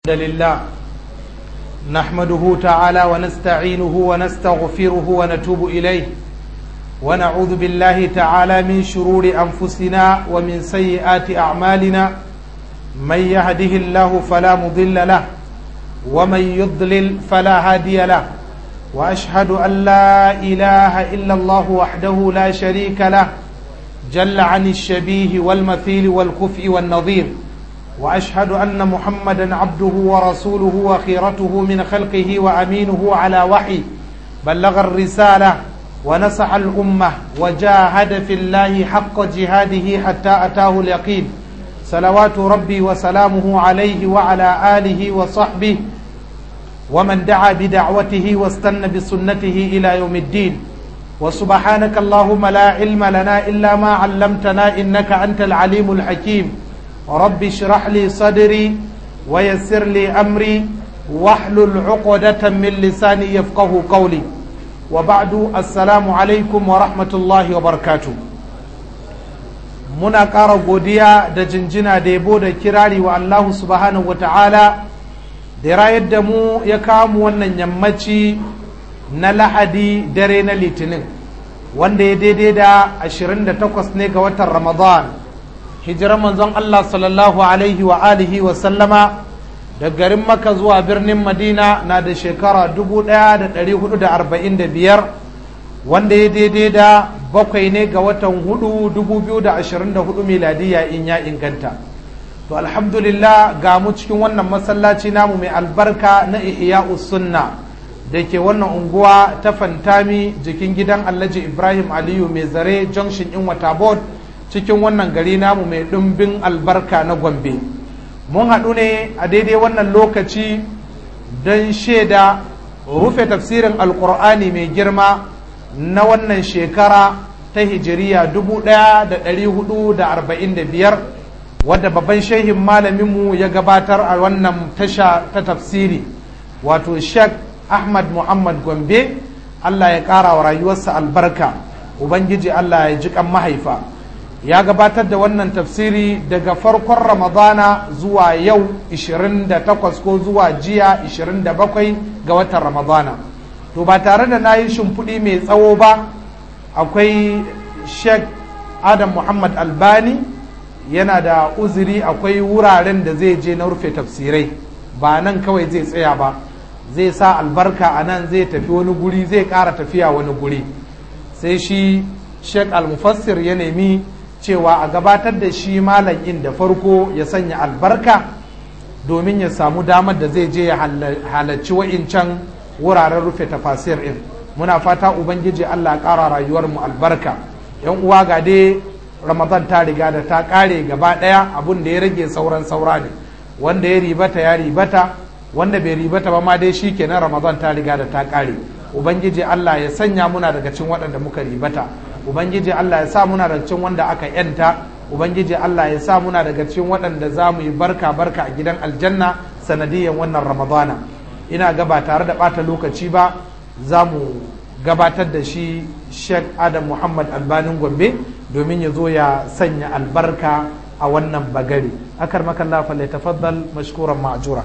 لله نحمده تعالى ونستعينه ونستغفره ونتوب إليه ونعوذ بالله تعالى من شرور أنفسنا ومن سيئات أعمالنا من يهده الله فلا مضل له ومن يضلل فلا هادي له وأشهد أن لا إله إلا الله وحده لا شريك له جل عن الشبيه والمثيل والكفء والنظير واشهد ان محمدا عبده ورسوله وخيرته من خلقه وامينه على وحي بلغ الرساله ونصح الامه وجاهد في الله حق جهاده حتى اتاه اليقين صلوات ربي وسلامه عليه وعلى اله وصحبه ومن دعا بدعوته واستنى بسنته الى يوم الدين وسبحانك اللهم لا علم لنا الا ما علمتنا انك انت العليم الحكيم رب اشرح لي صدري ويسر لي أمري واحلل عقدة من لساني يفقه قولي وبعد السلام عليكم ورحمة الله وبركاته muna ƙara godiya da jinjina da yabo da kirari wa Allah subhanahu wa ta'ala da rayar da mu ya kamu wannan yammaci na lahadi dare na litinin wanda ya daidai da 28 ne ga watan ramadan hijirar manzon Allah sallallahu alaihi wa alihi wa sallama da garin maka zuwa birnin madina na da shekara 1445 wanda ya daidai da bakwai ne ga watan hudu 2024 miladiya in ya inganta to alhamdulillah ga mu cikin wannan masallaci namu mai albarka na ihya'us sunna da ke wannan unguwa ta fantami jikin gidan alhaji ibrahim aliyu mai zare junction in wata board cikin wannan gari namu mai ɗumbin albarka na gombe mun haɗu ne a daidai wannan lokaci don shaida rufe tafsirin alkur'ani mai girma na wannan shekara ta hijiriya 1445 wadda babban shehin malaminmu ya gabatar a wannan tasha ta tafsiri wato sheikh ahmad muhammad gombe allah ya ƙara wa rayuwarsa albarka ubangiji allah ya ji kan mahaifa ya gabatar da wannan tafsiri daga farkon ramadana zuwa yau 28 ko zuwa jiya 27 ga watan ramadana to ba tare da na yi shimfiɗi mai tsawo ba akwai sheikh adam muhammad albani yana da uzuri akwai wuraren da zai je na rufe tafsirai ba nan kawai zai tsaya ba zai sa albarka a nan zai tafi wani guri zai ƙara tafiya wani guri sai shi sheikh al-mufassir ya nemi cewa a gabatar da shi malamin da farko ya sanya albarka domin ya samu damar da zai je ya halarci wa'incan wuraren rufe tafasir ɗin muna fata ubangiji allah ƙara rayuwar mu albarka yan uwa ga dai ramadan ta riga da ta ƙare gaba ɗaya abun da ya rage sauran saura ne wanda ya ribata ya ribata wanda bai ribata ba ma dai shi kenan ramadan ta riga da ta ƙare ubangiji allah ya sanya muna daga cikin waɗanda muka ribata ubangiji Allah ya sa muna daga cikin wanda aka yanta ubangiji Allah ya sa muna daga cikin waɗanda za mu yi barka barka a gidan aljanna sanadiyan wannan ramadana ina ga ba tare da ɓata lokaci ba za mu gabatar da shi sheikh adam muhammad albanin gombe domin ya zo ya sanya albarka a wannan bagare akar makalla fa tafaddal mashkuran ma'jura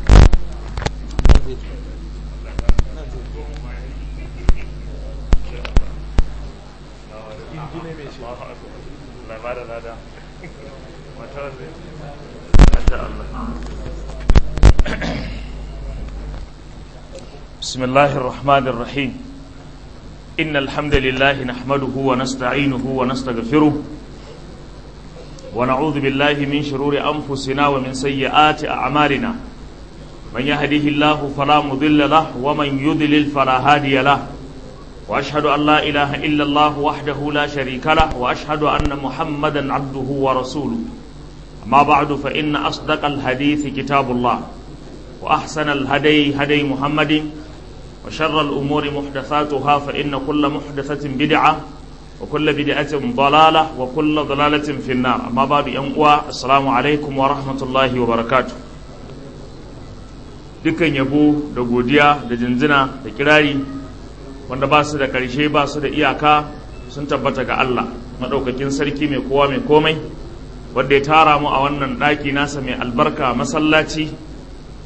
بسم الله الرحمن الرحيم إن الحمد لله نحمده ونستعينه ونستغفره ونعوذ بالله من شرور أنفسنا ومن سيئات أعمالنا من يهده الله فلا مضل له ومن يضلل فلا هادي له وأشهد أن لا إله إلا الله وحده لا شريك له وأشهد أن محمدا عبده ورسوله أما بعد فإن أصدق الحديث كتاب الله وأحسن الهدي هدي محمد وشر الأمور محدثاتها فإن كل محدثة بدعة وكل بدعة ضلالة وكل ضلالة في النار أما بعد أنقوى السلام عليكم ورحمة الله وبركاته dukkan yabo da godiya da jinjina da kirari wanda ba su da ƙarshe ba su da iyaka sun tabbata ga Allah maɗaukakin sarki mai kowa mai komai wanda ya tara mu a wannan ɗaki nasa mai albarka masallaci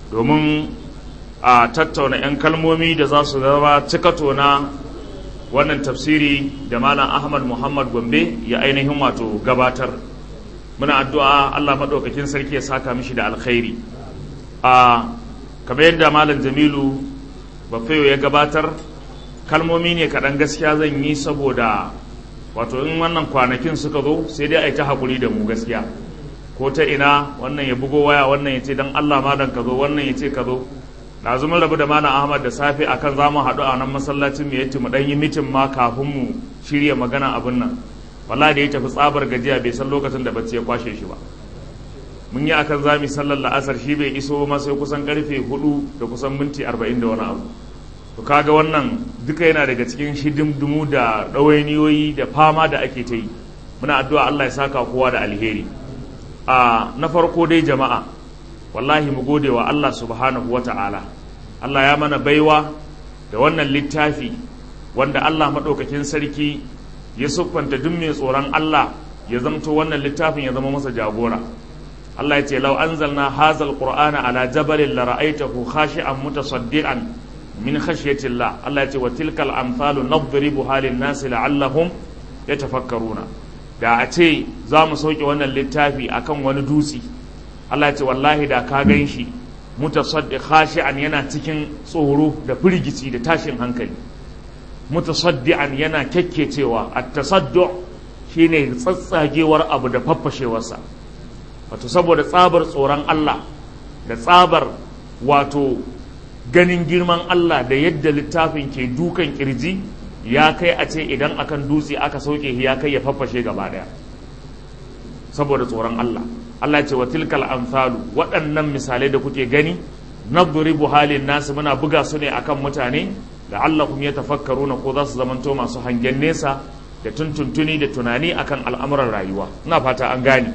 domin a tattauna 'yan kalmomi da za su zama cikato na wannan tafsiri da malam ahmad muhammad gombe ya ainihin wato gabatar muna addu'a allah maɗaukakin sarki ya saka mishi da alkhairi a kamar yadda malam jamilu bafayo ya gabatar kalmomi ne kaɗan gaskiya zan yi saboda wato in wannan kwanakin suka zo sai dai a yi ta haƙuri da mu gaskiya ko ta ina wannan ya bugo waya wannan ya ce don allah malam ka zo wannan ya ce ka zo na mun rabu da malam ahmad da safe akan za mu haɗu a nan masallacin mu yace mu ɗan yi mitin ma kafin mu shirya magana abin nan wallahi da ya tafi tsabar gajiya bai san lokacin da bacci ya kwashe shi ba mun yi akan zami sallar la'asar shi bai iso ma sai kusan karfe hudu da kusan minti arba'in da wani abu to kaga wannan duka yana daga cikin shidimdumu da ɗawainiyoyi da fama da ake ta yi muna addu'a Allah ya saka kowa da alheri a na farko dai jama'a wallahi mu gode wa Allah subhanahu wa ta'ala Allah ya mana baiwa da wannan littafi wanda Allah maɗaukakin sarki ya siffanta duk mai tsoron Allah ya zamto wannan littafin ya zama masa jagora Allah ya ce lau anzalna hazal qur'ana ala jabalin la ra'aytahu khashi'an mutasaddian min khashyatillah Allah ya ce wa tilkal amsalu nadribuha lin nasi la'allahum yatafakkaruna da a ce za mu sauke wannan littafi akan wani dutse Allah ya ce wallahi da ka gan shi mutasaddi khashi'an yana cikin tsoro da firgici da tashin hankali mutasaddi'an yana kyakkecewa at-tasaddu shine tsatsagewar abu da faffashewarsa wato saboda tsabar tsoron Allah da tsabar wato ganin girman Allah da yadda littafin ke dukan kirji ya kai a ce idan akan dutse aka sauke ya kai ya faffashe gaba daya saboda tsoron Allah Allah ce wa tilkal amsalu waɗannan misalai da kuke gani nadribu halin nasu muna buga su ne akan mutane la'allakum yatafakkaruna ko za su zamanto masu hangen nesa da tuntuntuni da tunani akan al'amuran rayuwa ina fata an gane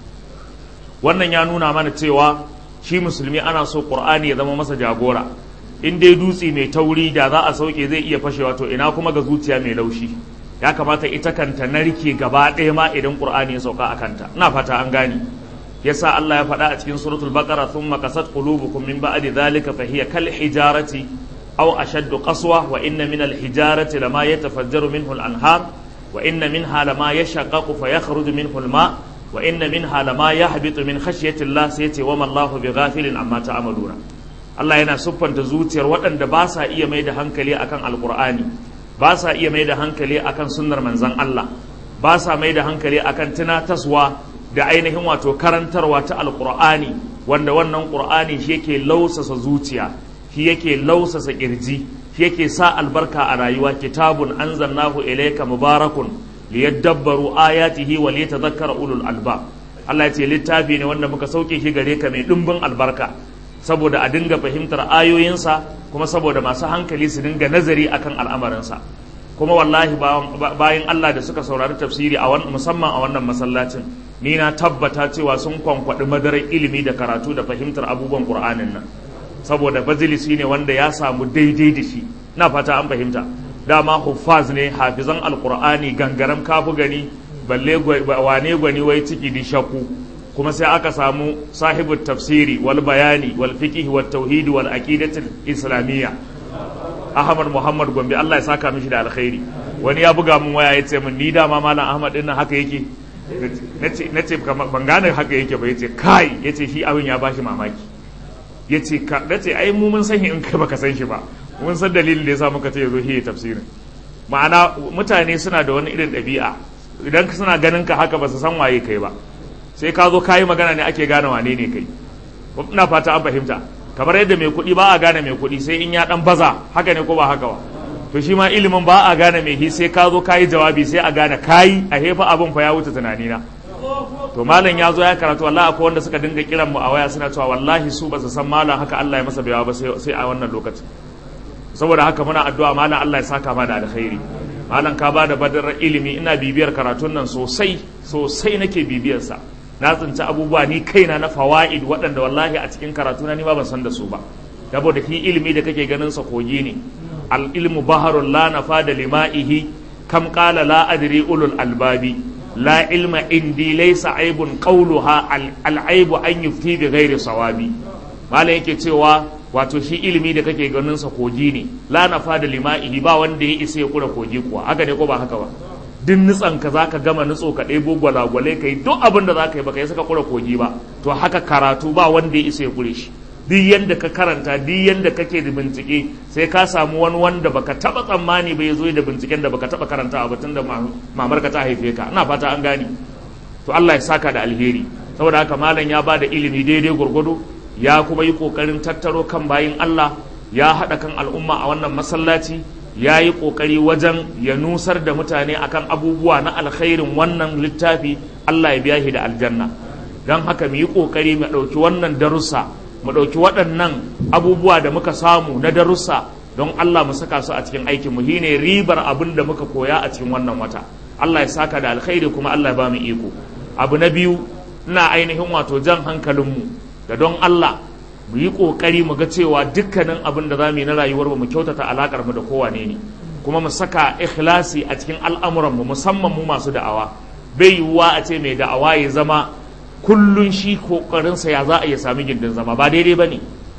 wannan ya nuna mana cewa shi musulmi ana so qur'ani ya zama masa jagora in dai dutse mai tauri da za a sauke zai iya fashewa to ina kuma ga zuciya mai laushi ya kamata ita kanta narke gaba ɗaya ma idan qur'ani ya sauka a kanta ina fata an gane yasa Allah ya faɗa a cikin suratul baqara thumma qasat qulubukum min ba'di dhalika fa hiya kal hijarati aw ashaddu qaswa wa inna min al hijarati lama yatafajjaru minhu al anhar wa inna minha lama yashaqqaqu fa yakhruju minhu al ma' wa inna minha lama yahbitu min khashyati Allah sai yace wa ma Allahu bighafilin amma ta'maluna Allah yana siffanta zuciyar waɗanda ba sa iya mai da hankali akan alqur'ani ba sa iya mai da hankali akan sunnar manzon Allah ba sa mai da hankali akan tunataswa da ainihin wato karantarwa ta alqur'ani wanda wannan qur'ani shi yake lausasa zuciya shi yake lausasa kirji shi yake sa albarka a rayuwa kitabun anzalnahu ilayka mubarakun liyadabbaru ayatihi wa liyatadhakkara ulul albab Allah ya ce littafi ne wanda muka sauke shi gare ka mai dimbin albarka saboda a dinga fahimtar ayoyinsa kuma saboda masu hankali su dinga nazari akan al'amarinsa kuma wallahi bayan Allah da suka saurari tafsiri a musamman a wannan masallacin ni na tabbata cewa sun kwankwaɗi madarar ilimi da karatu da fahimtar abubuwan Qur'anin nan saboda bazilisi ne wanda ya samu daidai da shi na fata an fahimta dama huffaz ne hafizan alkur'ani gangaram kafu gani balle wane gwani wai ciki di shakku kuma sai aka samu sahibu tafsiri wal bayani wal fiqh wat tauhid wal aqidatul islamiyya ahmad muhammad gombe Allah ya saka mishi da alkhairi wani ya buga mun waya yace min ni dama malam ahmad din nan haka yake nace nace ban gane haka yake ba yace kai yace shi abin ya bashi mamaki yace ka nace ai mu mun san in kai baka san shi ba mun san dalilin da ya sa muka ce ya zo hiye tafsirin ma'ana mutane suna da wani irin ɗabi'a idan suna ganin ka haka ba su san waye kai ba sai ka zo kayi magana ne ake gane wane ne kai ina fata an fahimta kamar yadda mai kuɗi ba a gane mai kuɗi sai in ya ɗan baza haka ne ko ba haka ba to shi ma ilimin ba a gane mai hi sai ka zo kayi jawabi sai a gane kayi a hefa abin fa ya wuce tunanina to malam ya zo ya karatu wallahi akwai wanda suka dinga kiran mu a waya suna cewa wallahi su ba su san malam haka Allah ya masa bayawa ba sai a wannan lokacin saboda haka muna addu'a malam Allah ya saka ma da alkhairi malam ka bada badar ilimi ina bibiyar karatun nan sosai sosai nake bibiyar sa na tsinci abubuwa ni kaina na fawaid waɗanda wallahi a cikin karatuna ni ma ban san da su ba saboda shi ilimi da kake ganin sa kogi ne al ilmu baharul la nafada lima'ihi kam qala la adri ulul albabi la ilma indi laysa aibun qawluha al aibu an yufti bi ghairi sawabi malam yake cewa wato shi ilimi da kake ganin sa kogi ne la nafa da lima'ihi ba wanda ya isa ya kura kogi kuwa haka ne ko ba haka ba duk nutsan ka zaka gama nutso ka ɗebo gwalagwale ka yi duk abin da zaka yi baka yi saka kura kogi ba to haka karatu ba wanda ya isa ya kure shi duk yanda ka karanta duk yanda kake da bincike sai ka samu wani wanda baka taba tsammani ba ya zo da binciken da baka taba karanta ba tunda mamar ka ta haife ka ina fata an gane to Allah ya saka da alheri saboda haka malam ya bada ilimi daidai gurgudu ya kuma yi kokarin tattaro kan bayin Allah ya haɗa kan al'umma a wannan masallaci ya yi kokari wajen ya nusar da mutane akan abubuwa na alkhairin wannan littafi Allah ya biya shi da aljanna don haka mu yi kokari mu ɗauki wannan darussa mu ɗauki waɗannan abubuwa da muka samu na darussa don Allah mu saka su a cikin aikin mu shine ribar abin da muka koya a cikin wannan wata Allah ya saka da alkhairi kuma Allah ya ba mu iko abu na biyu ina ainihin wato jan hankalinmu da don Allah mu yi ƙoƙari mu ga cewa dukkanin abin da za mu yi na rayuwar mu kyautata alaƙar mu da kowane ne kuma mu saka ikhlasi a cikin al'amuran mu musamman mu masu da'awa bai yiwuwa a ce mai da'awa ya zama kullun shi ƙoƙarinsa ya za a iya sami gindin zama ba daidai bane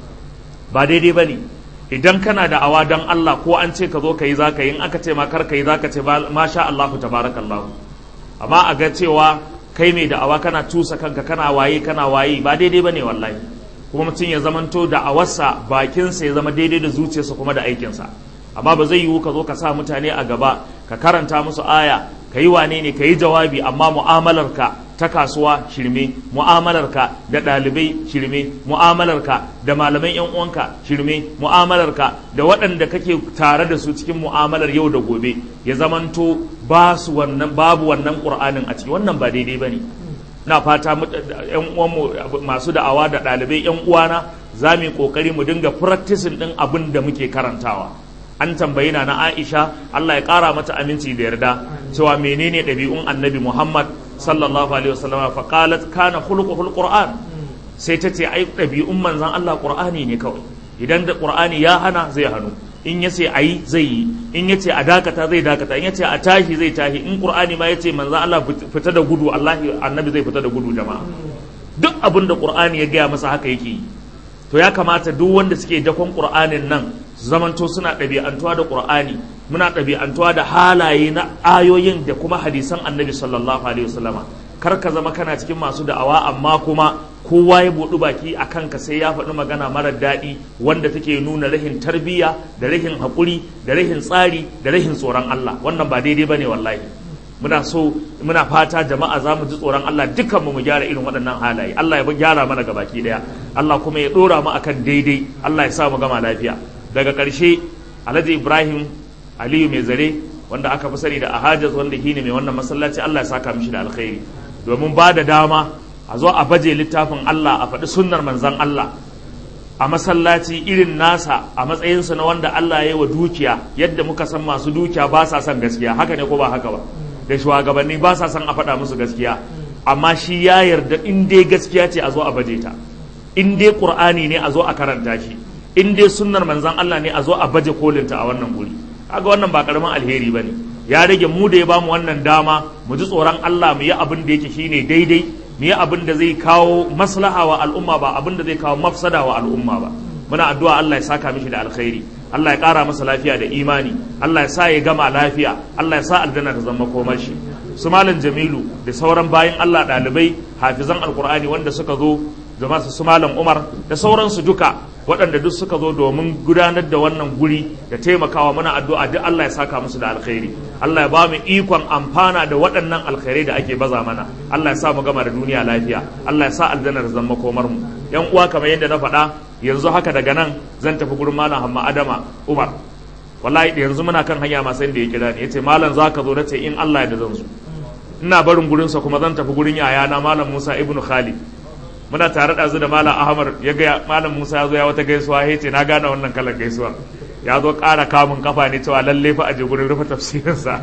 ba daidai bane idan kana da'awa don Allah ko an ce ka zo ka yi za ka yi in aka ce ma kar ka yi za ka ce masha Allahu tabarakallahu amma a ga cewa kai mai da'awa kana tusa kanka kana waye kana waye ba daidai bane wallahi kuma mutum ya zamanto da'awarsa bakinsa ya zama daidai da zuciyarsa kuma da aikinsa amma ba zai yiwu ka zo ka sa mutane a gaba ka karanta musu aya ka yi wane ne ka yi jawabi amma mu'amalarka ta kasuwa shirme mu'amalarka da ɗalibai shirme mu'amalarka da malaman yan uwanka shirme mu'amalarka da waɗanda kake tare da su cikin mu'amalar yau da gobe ya zamanto ba su wannan babu wannan ƙur'anin a ciki wannan ba daidai bane na fata yan uwanmu masu da'awa da ɗalibai yan uwana za mu yi ƙoƙari mu dinga practicing ɗin abin da muke karantawa an tambayi na Aisha Allah ya ƙara mata aminci da yarda cewa menene ɗabi'un annabi Muhammad sallallahu alaihi wasallam fa qalat kana khuluquhul qur'an sai ta ce ai ɗabi'un manzon Allah qur'ani ne kawai idan da qur'ani ya hana zai hanu in yace ayi zai yi in yace a dakata zai dakata in yace a tashi zai tashi in qur'ani ma yace manzon Allah fita da gudu Allah annabi zai fita da gudu jama'a duk abin da qur'ani ya gaya masa haka yake yi to ya kamata duk wanda suke dakon qur'anin nan su zamanto suna ɗabi'antuwa da ƙur'ani muna ɗabi'antuwa da halaye na ayoyin da kuma hadisan annabi sallallahu alaihi wasallama kar ka zama kana cikin masu da'awa amma kuma kowa ya buɗu baki a kanka sai ya faɗi magana mara daɗi wanda take nuna rahin tarbiyya da rahin haƙuri da rahin tsari da rahin tsoron Allah wannan ba daidai bane wallahi muna so muna fata jama'a za mu ji tsoron Allah dukkan mu mu gyara irin waɗannan halaye Allah ya gyara mana gabaki ɗaya Allah kuma ya ɗora mu akan daidai Allah ya sa mu gama lafiya daga ƙarshe alhaji ibrahim aliyu mai zare wanda aka fi sani da ahajaz wanda shine mai wannan masallaci allah ya saka mishi da alkhairi domin ba da dama a zo a baje littafin allah a faɗi sunnar manzan allah a masallaci irin nasa a matsayinsa na wanda allah ya yi wa dukiya yadda muka san masu dukiya ba sa son gaskiya haka ne ko ba haka ba da shugabanni ba sa son a faɗa musu gaskiya amma shi ya yarda in dai gaskiya ce a zo a baje ta in dai qur'ani ne a zo a karanta shi in dai sunnar manzan Allah ne a zo a baje kolinta a wannan guri kaga wannan ba karamin alheri bane ya rage mu da ya bamu wannan dama mu ji tsoron Allah mu yi abin da yake shine daidai mu yi abin da zai kawo maslaha wa al'umma ba abin da zai kawo mafsada wa al'umma ba muna addu'a Allah ya saka mishi da alkhairi Allah ya kara masa lafiya da imani Allah ya sa ya gama lafiya Allah ya sa aljanna ta zama komar shi su malam Jamilu da sauran bayan Allah ɗalibai hafizan alkur'ani wanda suka zo da masu su malam Umar da sauransu duka waɗanda duk suka zo domin gudanar da wannan guri da taimakawa muna addu'a duk Allah ya saka musu da alkhairi Allah ya ba mu ikon amfana da waɗannan alkhairai da ake baza mana Allah ya sa mu gama da duniya lafiya Allah ya sa aljanna da zama komar mu yan uwa kamar yadda na faɗa yanzu haka daga nan zan tafi gurin malam Hamma Adama Umar wallahi da yanzu muna kan hanya masu da ya kira ni yace malam zaka zo nace in Allah ya da zan zo ina barin gurinsa kuma zan tafi gurin yayana malam Musa ibnu Khalid muna tare da zu da malam ahmad ya ga malam musa ya zo ya wata gaisuwa ya ce na gane wannan kalar gaisuwar ya zo ƙara kamun kafa ne cewa lalle fa a je gurin rufe tafsirinsa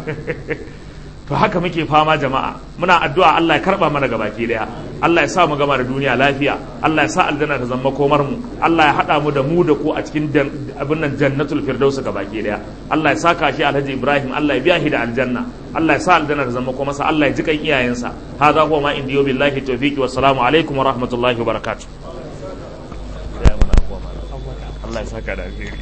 to haka muke fama jama'a muna addu'a Allah ya karba mana gabaki daya Allah ya sa mu gama da duniya lafiya Allah ya sa aljanna ta zama komar mu Allah ya hada mu da mu da ku a cikin abin nan jannatul firdaus gabaki daya Allah ya saka shi Alhaji Ibrahim Allah ya biya shi da aljanna Allah ya sa aljanna ta zama komar sa Allah ya ji kan iyayensa hadha huwa ma indiyo billahi tawfiqi wassalamu alaikum wa rahmatullahi wa barakatuh saka da alheri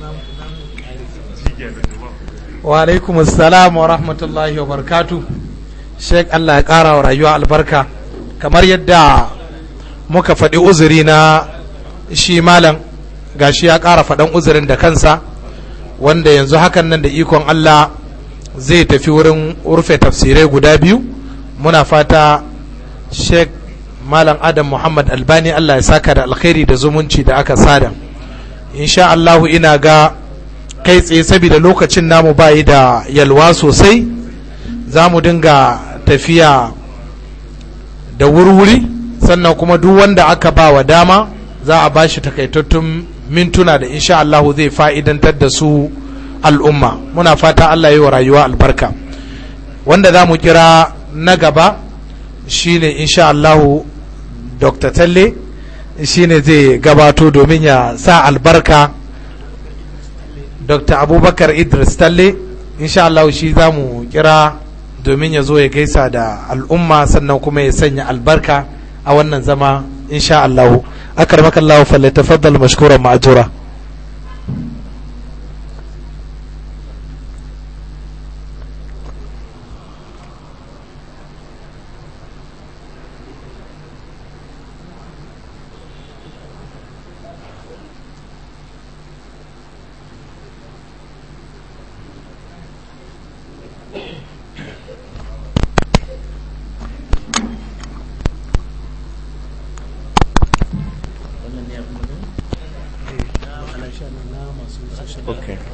wa alaikum assalam wa rahmatullahi wa barakatu sheik Allah ya ƙara wa rayuwa albarka kamar yadda muka faɗi uzuri na shi malam gashi ya ƙara faɗan uzurin da kansa wanda yanzu hakan nan da ikon Allah zai tafi wurin rufe tafsirai guda biyu muna fata sheik malam adam muhammad albani Allah ya saka da alkhairi da zumunci da aka sada insha Allahu ina ga kai tsaye saboda lokacin namu bayi da yalwa sosai za mu dinga tafiya da wurwuri sannan kuma duk wanda aka ba wa dama za a bashi takaitattun mintuna da insha Allahu zai fa'idantar da su al'umma muna fata Allah yi wa rayuwa albarka wanda za mu kira na gaba shine insha Allahu Dr. Talle shine zai gabato domin ya sa albarka dr abubakar idris talle insha Allah shi za mu kira domin ya zo ya gaisa da al'umma sannan kuma ya sanya albarka a wannan zama insha Allah akar makallahu falle tafaddal mashkuran ma'ajura Okay.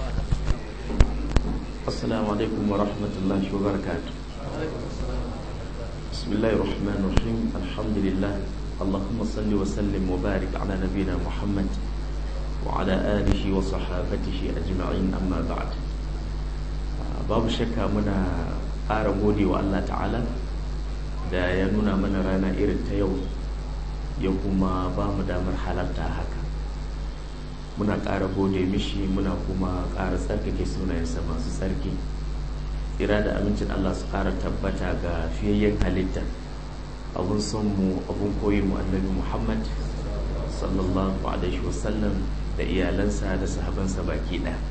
السلام عليكم ورحمة الله وبركاته بسم الله الرحمن الرحيم الحمد لله اللهم صل وسلم وبارك على نبينا محمد وعلى آله وصحابته أجمعين أما بعد babu shakka muna ƙara gode wa Allah ta'ala da ya nuna mana rana irin ta yau ya kuma ba mu damar halarta haka muna ƙara gode mishi muna kuma ƙara tsarkake sunayensa masu tsarki tsira da amincin Allah su ƙara tabbata ga fiyayyen halitta abun son mu abun koyi mu annabi Muhammad sallallahu alaihi wasallam da iyalansa da sahabansa baki ɗaya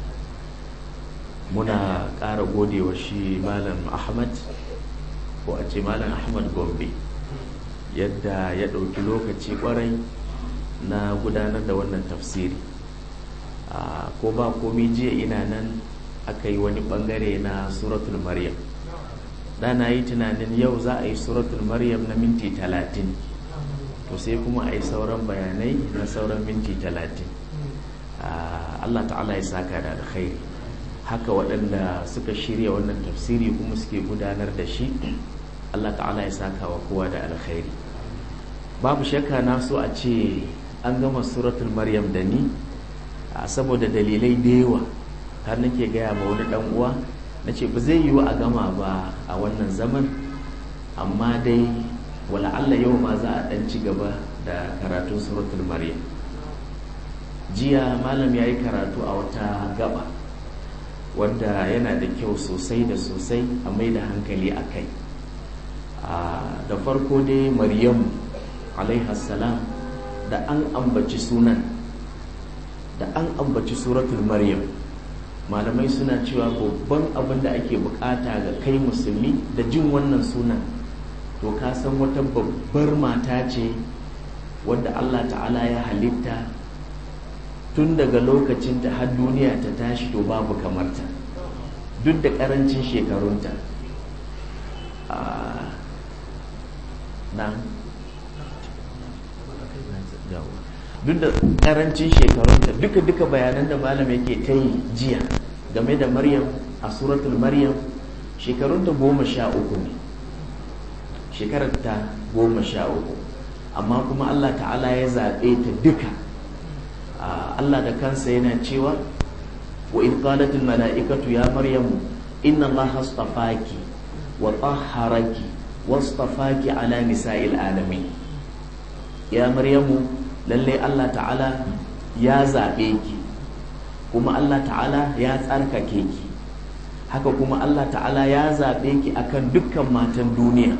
muna ƙara gode wa shi malam Ahmad ko a ce malam Ahmad Gombe yadda ya ɗauki lokaci ƙwarai na gudanar da wannan tafsiri ko ba komi jiya ina nan aka yi wani bangare na suratul maryam da na yi tunanin yau za a yi suratul maryam na minti talatin to sai kuma a yi sauran bayanai na sauran minti talatin allah ta'ala ya saka da alkhairi haka waɗanda suka shirya wannan tafsiri kuma suke gudanar da shi allah ta'ala ya saka wa kowa da alkhairi babu shakka na so a ce an gama suratul maryam da ni saboda dalilai da yawa har nake gaya ma wani dan uwa na ce ba zai yiwu a gama ba a wannan zaman amma dai wala Allah yau ma za a dan ci gaba da karatun suratul maryam jiya malam ya yi karatu a wata gaba wanda yana da kyau sosai da sosai a mai da hankali a kai da farko dai maryamu alaihassalam da an ambaci sunan da an ambaci suratul maryam malamai suna cewa babban abin da ake bukata ga kai musulmi da jin wannan sunan to ka san wata babbar mata ce wadda allah ta'ala ya halitta tun daga lokacin ta har duniya ta tashi to babu kamarta duk da karancin shekarunta na duk da karancin shekarunta duka duka bayanan da malam yake ta yi jiya game da maryam a suratul maryam shekarunta goma sha uku ne shekararta goma sha uku amma kuma allah ta'ala ya zaɓe ta duka allah da kansa yana cewa wa in qalatil mala'ikatu ya maryamu inna allaha astafaki wa tahharaki wastafaki ala nisa'il alamin ya maryamu lallai Allah ta'ala ya zaɓe ki kuma Allah ta'ala ya tsarkake ki haka kuma Allah ta'ala ya zaɓe ki akan dukkan matan duniya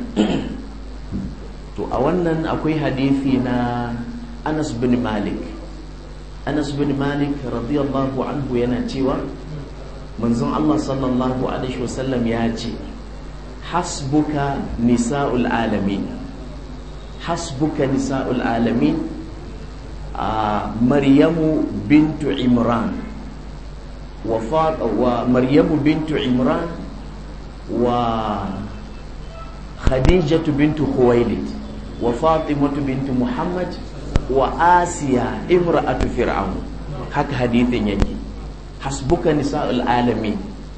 to a wannan akwai hadithi na Anas bin Malik anas bin malik radiyallahu anhu yana cewa manzon allah sallallahu alaihi wasallam ya ce hasbuka nisa'ul alamin hasbuka nisa'ul alamin a maryamu bintu imran wa wa maryamu bintu imran wa khadijatu bintu khuwailid wa fatimatu bintu muhammad wa asiya imra'atu fir'aun haka hadithin yake hasbuka nisa'ul alamin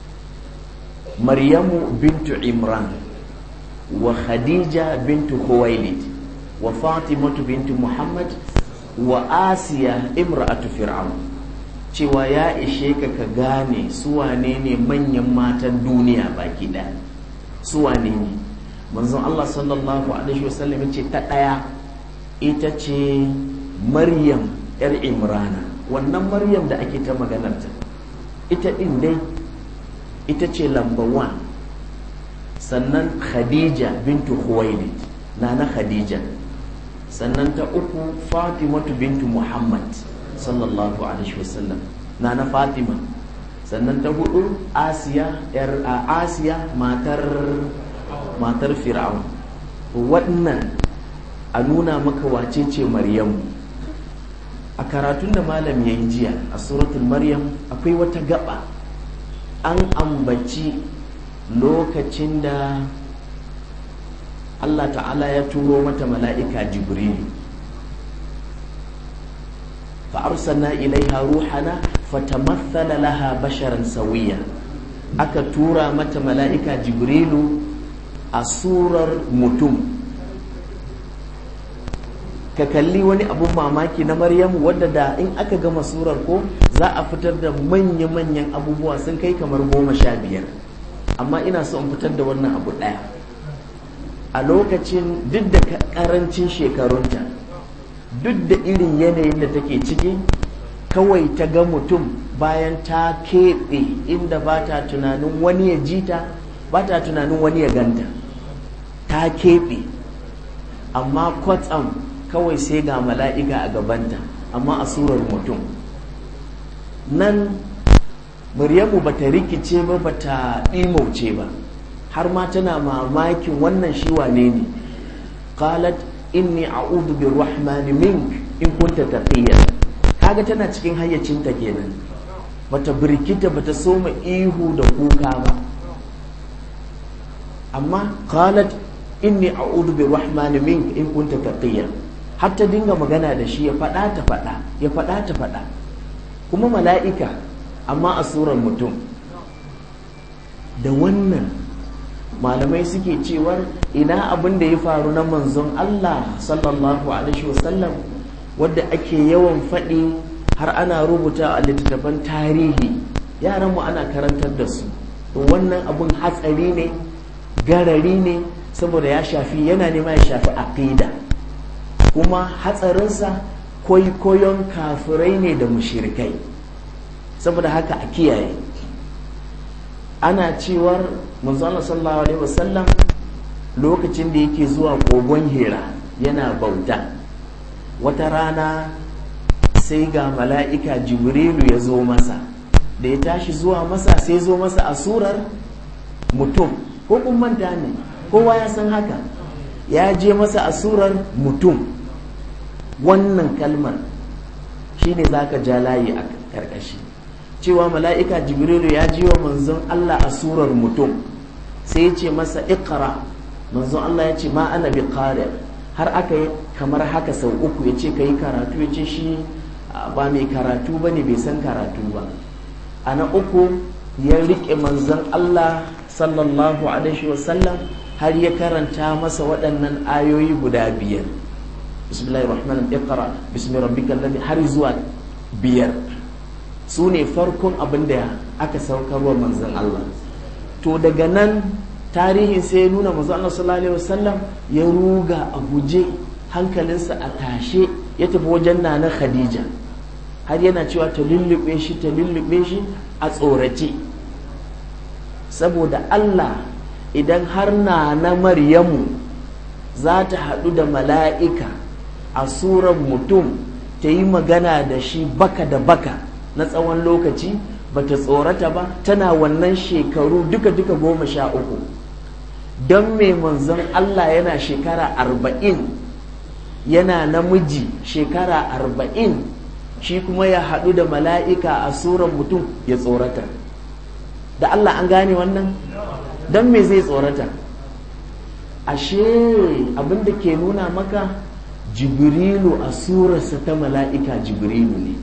maryamu bintu imran wa khadija bintu khuwailid wa fatimatu bintu muhammad wa asiya imra'atu fir'aun cewa ya ishe ka ka gane su wane ne manyan matan duniya baki ɗaya su wane ne manzon Allah sallallahu alaihi wasallam ce ta ɗaya ita ce maryam yar imrana wannan maryam da ake ta maganarta ita ɗin dai ita ce lamba one sannan khadija bintu khuwailid na na khadija sannan ta uku fatimatu bintu muhammad sallallahu alaihi wasallam na na fatima sannan ta hudu asiya yar asiya matar matar fir'aun wannan a nuna maka wace ce maryamu a karatun da malam ya yi jiya a suratul maryam akwai wata gaba an ambaci lokacin da Allah ta'ala ya turo mata mala'ika jibrilu fa'arsanna ilaiha ruhana fatamassala laha basharan sawiya aka tura mata mala'ika jibrilu a surar mutum ka kalli wani abun mamaki na maryamu wadda da in aka gama surar ko za a fitar da manya-manyan abubuwa sun kai kamar goma sha biyar amma ina so in fitar da wannan abu ɗaya a lokacin duk da karancin shekarunta duk da irin yanayin da take ciki kawai ta ga mutum bayan ta keɓe inda ba ta tunanin wani ya ji ta ba ta tunanin wani ya ganta ta keɓe amma kwatsam kawai sai ga mala'ika a gabanta amma a surar mutum nan Maryamu bata rikice ba bata ɗimauce ba har ma tana mamakin wannan shi wane ne qalat inni a'udhu birrahmani mink in kunta taqiya kaga tana cikin hayyacinta kenan bata birkita bata soma ihu da kuka ba amma qalat inni a'udhu birrahmani mink in kunta taqiya har ta dinga magana da shi ya faɗa ta faɗa ya faɗa ta faɗa kuma mala'ika amma a surar mutum da wannan malamai suke cewar ina abin da ya faru na manzon Allah sallallahu alaihi wasallam wadda ake yawan faɗi har ana rubuta a littattafan tarihi yaranmu ana karantar da su to wannan abun hatsari ne garari ne saboda ya shafi yana nema ya shafi aqida kuma hatsarinsa kwaikwayon kafirai ne da mushirikai saboda haka a kiyaye ana cewar manzon sallallahu alaihi wasallam lokacin da yake zuwa kogon hira yana bauta wata rana sai ga mala'ika jibrilu ya zo masa da ya tashi zuwa masa sai zo masa a surar mutum ko kun manta ne kowa ya san haka ya je masa a surar mutum wannan kalmar shine zaka ja layi a karkashi cewa mala'ika jibrilu ya ji wa manzon Allah a surar mutum sai ya ce masa ikra manzon Allah ya ce ma ana bi qari har aka yi kamar haka sau uku ya ce ka yi karatu ya ce shi ba mai karatu ba ne bai san karatu ba a na uku ya riƙe manzon Allah sallallahu alaihi wasallam har ya karanta masa waɗannan ayoyi guda biyar bismillahir rahmanir iqra bismi rabbikal ladhi har zuwa biyar su ne farkon abin da aka saukarwa manzon Allah to daga nan tarihin sai ya nuna manzon Allah sallallahu alaihi wasallam ya ruga a guje hankalinsa a tashe ya tafi wajen nana Khadija har yana cewa ta lullube shi ta lullube shi a tsorace saboda Allah idan har na na Maryamu za ta haɗu da mala'ika a surar mutum ta yi magana da shi baka da baka na tsawon lokaci bata tsorata ba tana wannan shekaru duka-duka goma sha uku don mai manzon Allah yana shekara arba'in yana namiji shekara arba'in shi kuma ya haɗu da mala'ika a suran mutum ya tsorata da Allah an gane wannan don me zai tsorata ashe abinda ke nuna maka jibrilu a surarsa ta mala'ika jibrilu ne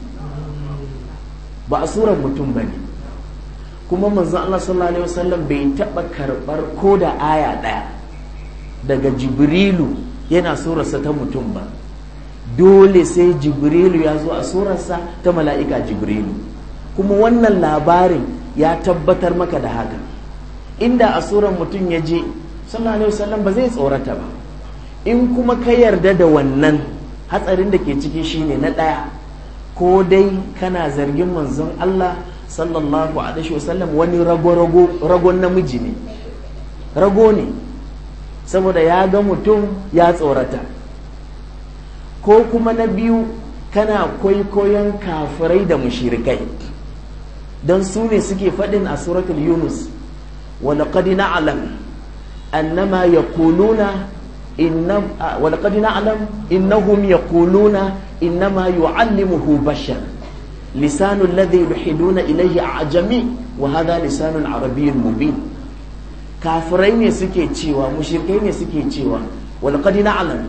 ba a surar mutum ba ne kuma manzon Allah sallallahu alaihi wasallam bai taɓa karɓar ko da aya ɗaya daga jibrilu yana surarsa ta mutum ba dole sai jibrilu ya zo a surarsa ta mala'ika jibrilu kuma wannan labarin ya tabbatar maka da haka inda a surar mutum ya je sallallahu alaihi wasallam ba zai tsorata ba in kuma ka yarda da wannan hatsarin da ke ciki shine na ɗaya ko dai kana zargin manzon Allah sallallahu alaihi wasallam wani rago-rago ragon namiji ne rago ne saboda ya ga mutum ya tsorata ko kuma na biyu kana kwaikwayon kafirai da mushirikai don su ne suke faɗin a suratul yunus walaƙad na'lam annama yaquluna inna walaƙad na'lam innahum yaquluna innama yu'allimuhu bashar lisanu alladhi yuhiduna ilayhi a'jami wa hadha lisanun arabiyyun mubin kafirai ne suke cewa mushrikai ne suke cewa walaƙad na'lam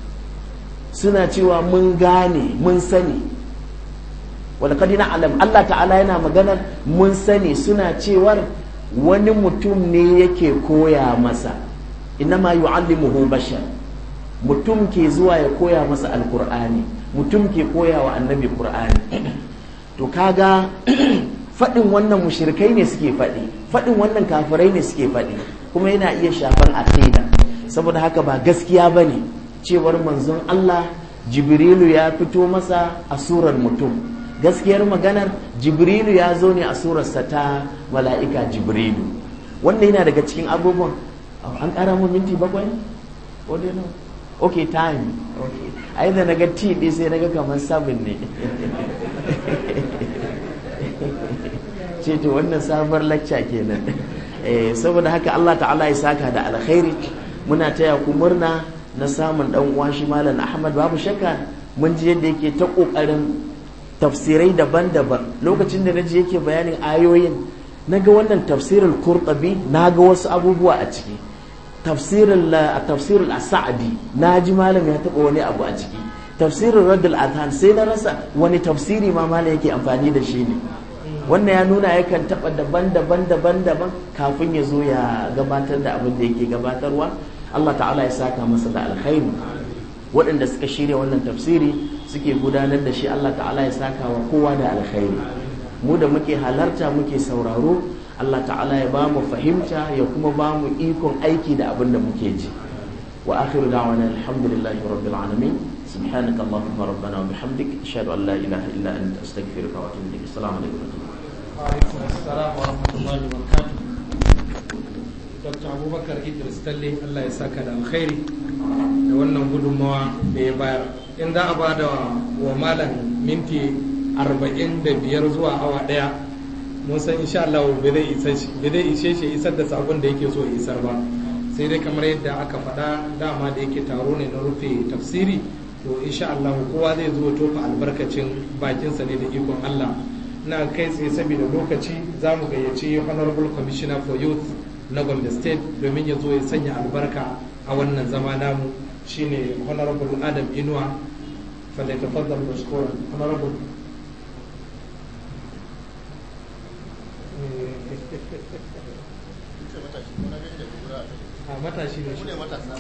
suna cewa mun gane mun sani walƙadi na alam Allah ta'ala yana maganar mun sani suna cewar wani mutum ne yake koya masa ma yu'allimuhu bashar mutum ke zuwa ya koya masa alkur'ani mutum ke koya wa annabi qur'ani to kaga faɗin wannan mushrikai ne suke faɗi faɗin wannan kafirai ne suke faɗi kuma yana iya shafan aqida saboda haka ba gaskiya bane cewar manzon Allah jibrilu ya fito masa a surar mutum gaskiyar maganar jibrilu ya zo ne a surarsa ta mala'ika jibrilu wanda yana daga cikin abubuwan an ƙara mu minti bakwai? ok time ok a da na ga t ɗi sai na ga kamar sabin ne ce to wannan sabuwar lacca kenan saboda haka Allah ta'ala ya saka da alkhairi muna taya ku murna na samun dan uwa shi malam Ahmad babu shakka mun ji yadda yake ta kokarin tafsirai daban-daban lokacin da naji yake bayanin ayoyin naga wannan tafsirul Qurtubi naga wasu abubuwa a ciki tafsirul tafsirul As-Sa'di naji malam ya taba wani abu a ciki tafsirul Raddul Adhan sai na rasa wani tafsiri ma malam yake amfani da shi ne wannan ya nuna yakan taba daban-daban daban-daban kafin ya zo ya gabatar da abin da yake gabatarwa Allah ta'ala ya saka masa da alkhairi waɗanda suka shirya wannan tafsiri suke gudanar da shi Allah ta'ala ya saka wa kowa da alkhairi mu da muke halarta muke sauraro Allah ta'ala ya ba mu fahimta ya kuma ba mu ikon aiki da abin da muke ji wa akhiru da'wana alhamdulillahi rabbil alamin سبحانك اللهم ربنا وبحمدك أشهد أن لا إله إلا أنت أستغفرك وأتوب إليك السلام عليكم ورحمة الله وعليكم السلام ورحمة الله وبركاته dr abubakar idris talle allah ya saka da alkhairi da wannan gudunmawa da ya bayar in za a ba da wa malam minti 45 zuwa awa daya mun san insha Allah bai zai ishe shi isar da sabon da yake so ya isar ba sai dai kamar yadda aka faɗa dama da yake taro ne na rufe tafsiri to insha Allah kowa zai zo tofa albarkacin bakinsa ne da ikon Allah na kai tsaye saboda lokaci za mu gayyaci honorable commissioner for youth na gombe state domin ya zo ya sanya albarka a wannan zama namu shine honorable adam inuwa falle tafaddal mashkuran honorable a matashi ne shi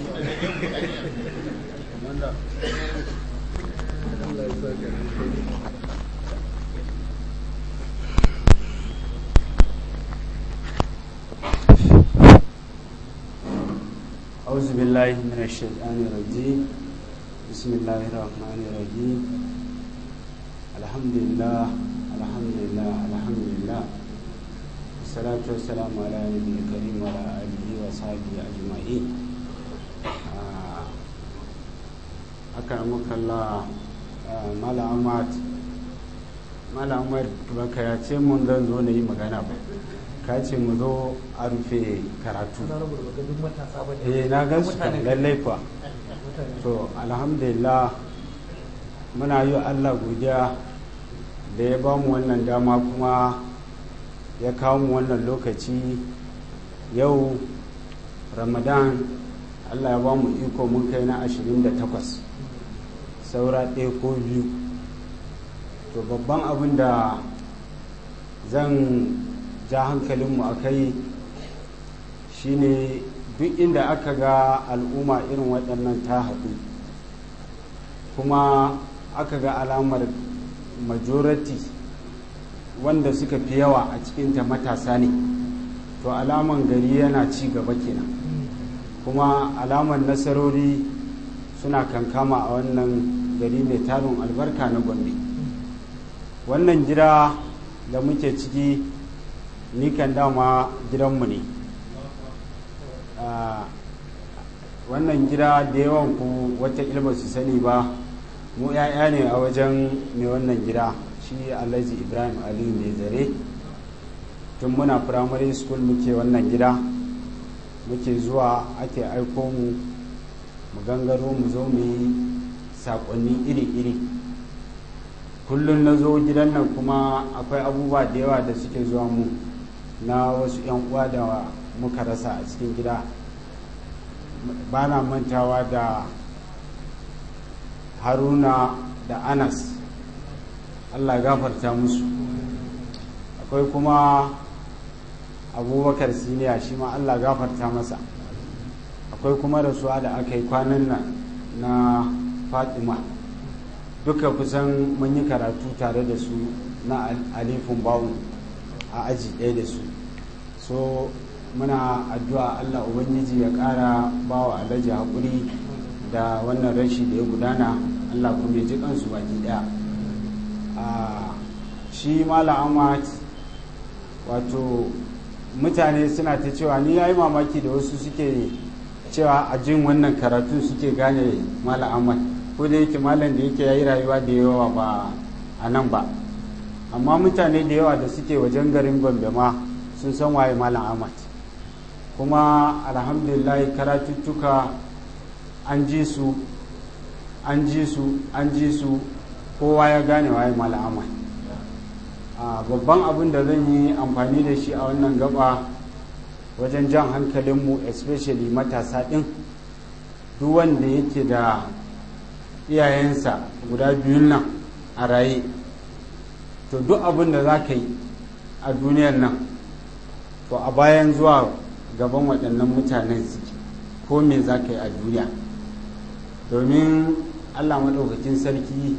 Allah ya saka أعوذ بالله من الشيطان الرجيم بسم الله الرحمن الرحيم الحمد لله الحمد لله الحمد لله والصلاة والسلام على نبي الكريم وعلى آله وصحبه أجمعين أكرمك الله malam ahmad malam ahmad baka ya ce mun zan zo na yi magana ba ka ce mu zo a rufe karatu eh na gan su kan lallai kuwa to alhamdulillah muna yi allah godiya da ya ba mu wannan dama kuma ya kawo mu wannan lokaci yau ramadan allah ya ba mu iko mun kai na 28 saura ɗaya ko biyu to babban abin da zan ja hankalinmu a kai shine duk inda aka ga al'umma irin waɗannan ta haɗu kuma aka ga alamar majority wanda suka fi yawa a cikinta matasa ne to alaman gari yana ci gaba kenan kuma alamar nasarori suna kankama a wannan gari mai tarin albarka na gombe wannan gida da muke ciki ni kan dama gidanmu ne wannan gida da yawan ku wata ilma su sani ba mu 'ya'ya ne a wajen mai wannan gida shi alhaji ibrahim aliyu mai zare tun muna primary school muke wannan gida muke zuwa ake aiko mu mu gangaro mu zo mu yi saƙonni iri-iri kullum na zo gidan nan kuma akwai abubuwa da yawa da suke zuwa mu na wasu 'yan uwa da muka rasa a cikin gida ba na mantawa da haruna da anas allah gafarta musu akwai kuma abubakar siniya shi ma allah gafarta masa akwai kuma rasuwa da aka yi kwanan nan na fatima duka kusan mun yi karatu tare da su na alifin bawu a aji ɗaya da su so muna addu'a allah ubangiji ya ƙara bawa alhaji haƙuri da wannan rashi da ya gudana allah kuma ya ji kansu baki ɗaya shi malam ahmad wato mutane suna ta cewa ni ya yi mamaki da wasu suke cewa a jin wannan karatu suke gane malam ahmad ko da yake malam da yake ya yi rayuwa da yawa ba a nan ba amma mutane da yawa da suke wajen garin gombe ma sun san waye malam ahmad kuma alhamdulillah karatuttuka an ji su an ji su an ji su kowa ya gane waye malam ahmad babban abin da zan yi amfani da shi a wannan gaba wajen jan hankalinmu especially matasa ɗin duk wanda yake da iyayensa guda biyun nan a raye to duk abin da za ka yi a duniyar nan to a bayan zuwa gaban waɗannan mutanen suke ko me za ka yi a duniya domin allah maɗaukakin sarki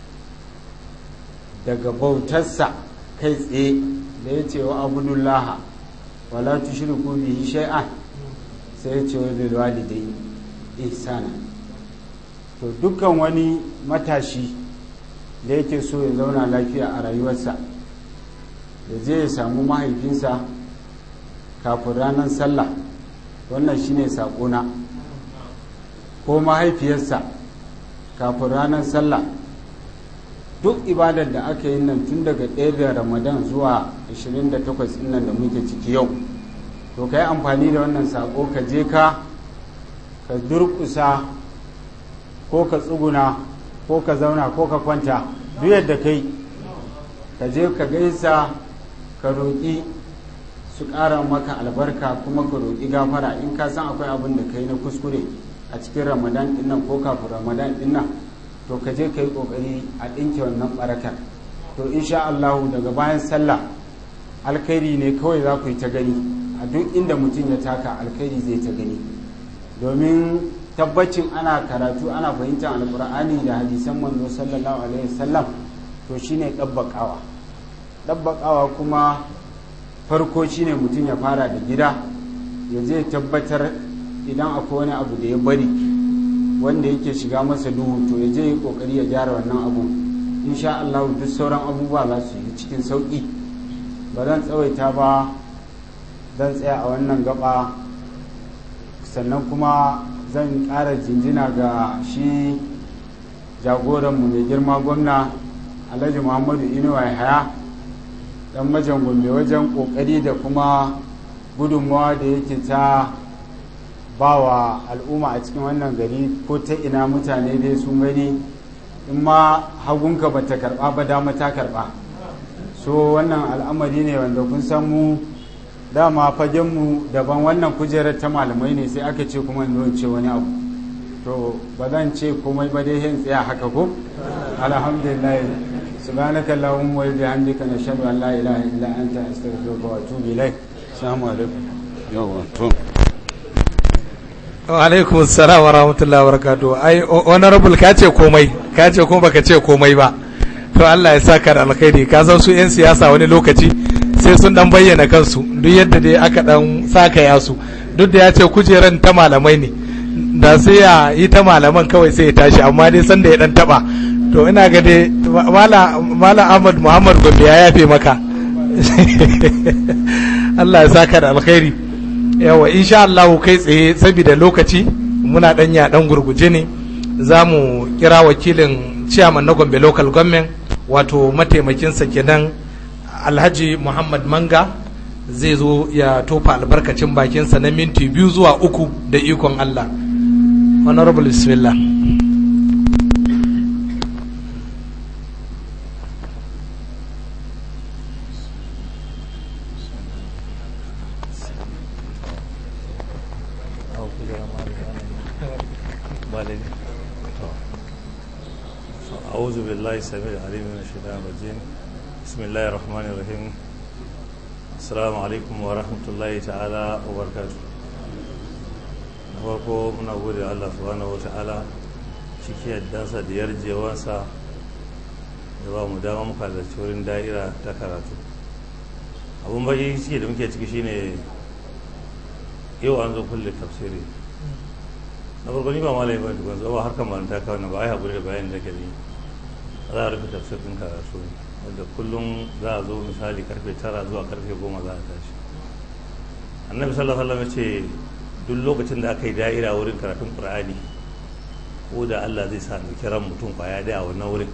daga bautarsa kai tsaye da ya ce wa abudullaha wala tushriku bihi shay'an sai ya ce wa bil walidai ihsana to dukkan wani matashi da yake so ya zauna lafiya a rayuwarsa da zai ya samu mahaifinsa kafin ranar sallah wannan shine saƙona ko mahaifiyarsa kafin ranar sallah duk ibadar da aka yi nan tun daga ɗaya da ramadan zuwa 28 nan da muke ciki yau to ka yi amfani da wannan saƙo ka je ka ka durƙusa ko ka tsuguna ko ka zauna ko ka kwanta duk yadda kai ka je ka gaisa ka roƙi su ƙara maka albarka kuma ka roƙi gafara in ka san akwai abin da kai na kuskure a cikin ramadan ɗin nan ko kafin ramadan ɗin nan to ka je ka yi ƙoƙari a ɗinke wannan ɓarakar to insha Allahu daga bayan sallah alkhairi ne kawai za ku yi ta gani a duk inda mutum ya taka alkhairi zai ta gani domin tabbacin ana karatu ana fahimtar alkur'ani da hadisan manzo sallallahu alaihi wasallam to shine ɗabbaƙawa ɗabbaƙawa kuma farko shine mutum ya fara da gida ya zai tabbatar idan akwai wani abu da ya bari wanda yake shiga masa duhu to ya je yi kokari ya gyara wannan abu insha Allah duk sauran abubuwa za su yi cikin sauki ba zan tsawaita ba zan tsaya a wannan gaba sannan kuma zan ƙara jinjina ga shi jagoranmu mai girma gwamna alhaji muhammadu inuwa haya dan majan gombe wajen kokari da kuma gudunmawa da yake ta ba wa al'umma a cikin wannan gari ko ta ina mutane dai sun gani in ma hagunka ba ta karba ba dama ta karba so wannan al'amari ne wanda kun san mu dama fagenmu daban wannan kujerar ta malamai ne sai aka ce kuma in ce wani abu to ba zan ce komai ba dai hin tsaya haka ko alhamdulillah subhanaka allahumma wa bihamdika nashhadu an la ilaha illa anta astaghfiruka wa atubu ilaik assalamu alaikum yawa to wa alaikum assalam wa rahmatullahi wa barakatuh ai honorable ka ce komai ka ce kuma baka ce komai ba to Allah ya saka da alkhairi ka san su yan siyasa wani lokaci sai sun dan bayyana kansu duk yadda dai aka dan saka ya su duk da ya ce kujeran ta malamai ne da sai ya yi ta malaman kawai sai ya tashi amma dai sanda ya dan taba to ina ga dai mala Ahmad Muhammad Gombe ya yafe maka Allah ya saka da alkhairi yawa insha Allah kai tsaye saboda lokaci muna dan ya dan gurguje ne za mu kira wakilin chairman na Gombe local government wato mataimakinsa kenan Alhaji Muhammad Manga zai zo ya tofa albarkacin bakinsa na minti biyu zuwa uku da ikon Allah honorable bismillah أعوذ بالله السميع العليم من الشيطان الرجيم بسم الله الرحمن الرحيم السلام عليكم ورحمة الله تعالى وبركاته farko muna gode Allah subhanahu wa ta'ala ciki yaddansa da yarjewansa da ba mu dama muka da wurin da'ira ta karatu abun baki ciki da muke ciki shine yau an zo kulle tafsiri na farko ni ba malami ba tukun zuwa harkar malanta kawai na ba ai haƙuri da bayan da ke yi za a rufe tafsirin karatu ne wanda kullum za a zo misali karfe tara zuwa karfe goma za a tashi annabi sallallahu alaihi wasallam ya ce duk lokacin da aka yi da'ira wurin karatun qur'ani ko da Allah zai sa dauki ran mutum kwaya da a wannan wurin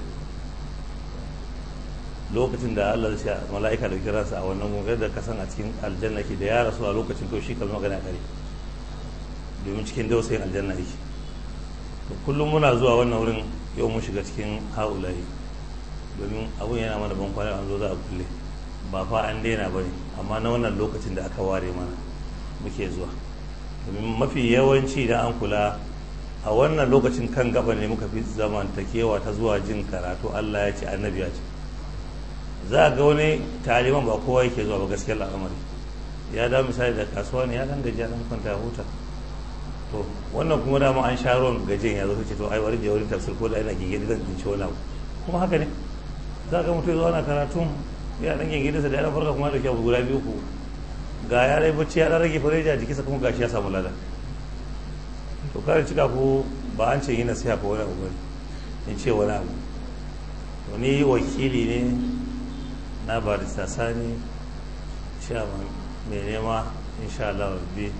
lokacin da Allah zai sa mala'ika dauki ransa a wannan wurin da ka san a cikin aljanna ke da ya rasu a lokacin to shi kalma magana kare domin cikin dausayin aljanna yake to kullum muna zuwa wannan wurin yau mun shiga cikin haulayi domin abun yana mana ban kwana an zo za a kulle ba fa an daina ba ne amma na wannan lokacin da aka ware mana muke zuwa domin mafi yawanci da an kula a wannan lokacin kan gaba ne muka fi zamantakewa ta zuwa jin karatu Allah ya ce annabi ya ce za a ga wani taliban ba kowa yake zuwa ba gaskiyar al'amari ya da misali da kasuwa ne ya dan gaji dan kwanta huta to wannan kuma dama an sha ruwan gajen ya zo ce to ai wani je wurin tafsir ko da ina gingiri zan tsinci wani abu kuma haka ne za ga mutum zuwa na karatun ya dan gingiri sa da ya farka kuma da kyau guda biyu ku ga ya rai bacci ya dan rage fareja jikinsa kuma gashi ya samu lada to kare cika ko ba an ce yi nasiha ko wani abu in ce wani abu to ni wakili ne na barista sani chairman mai nema insha Allah rabbi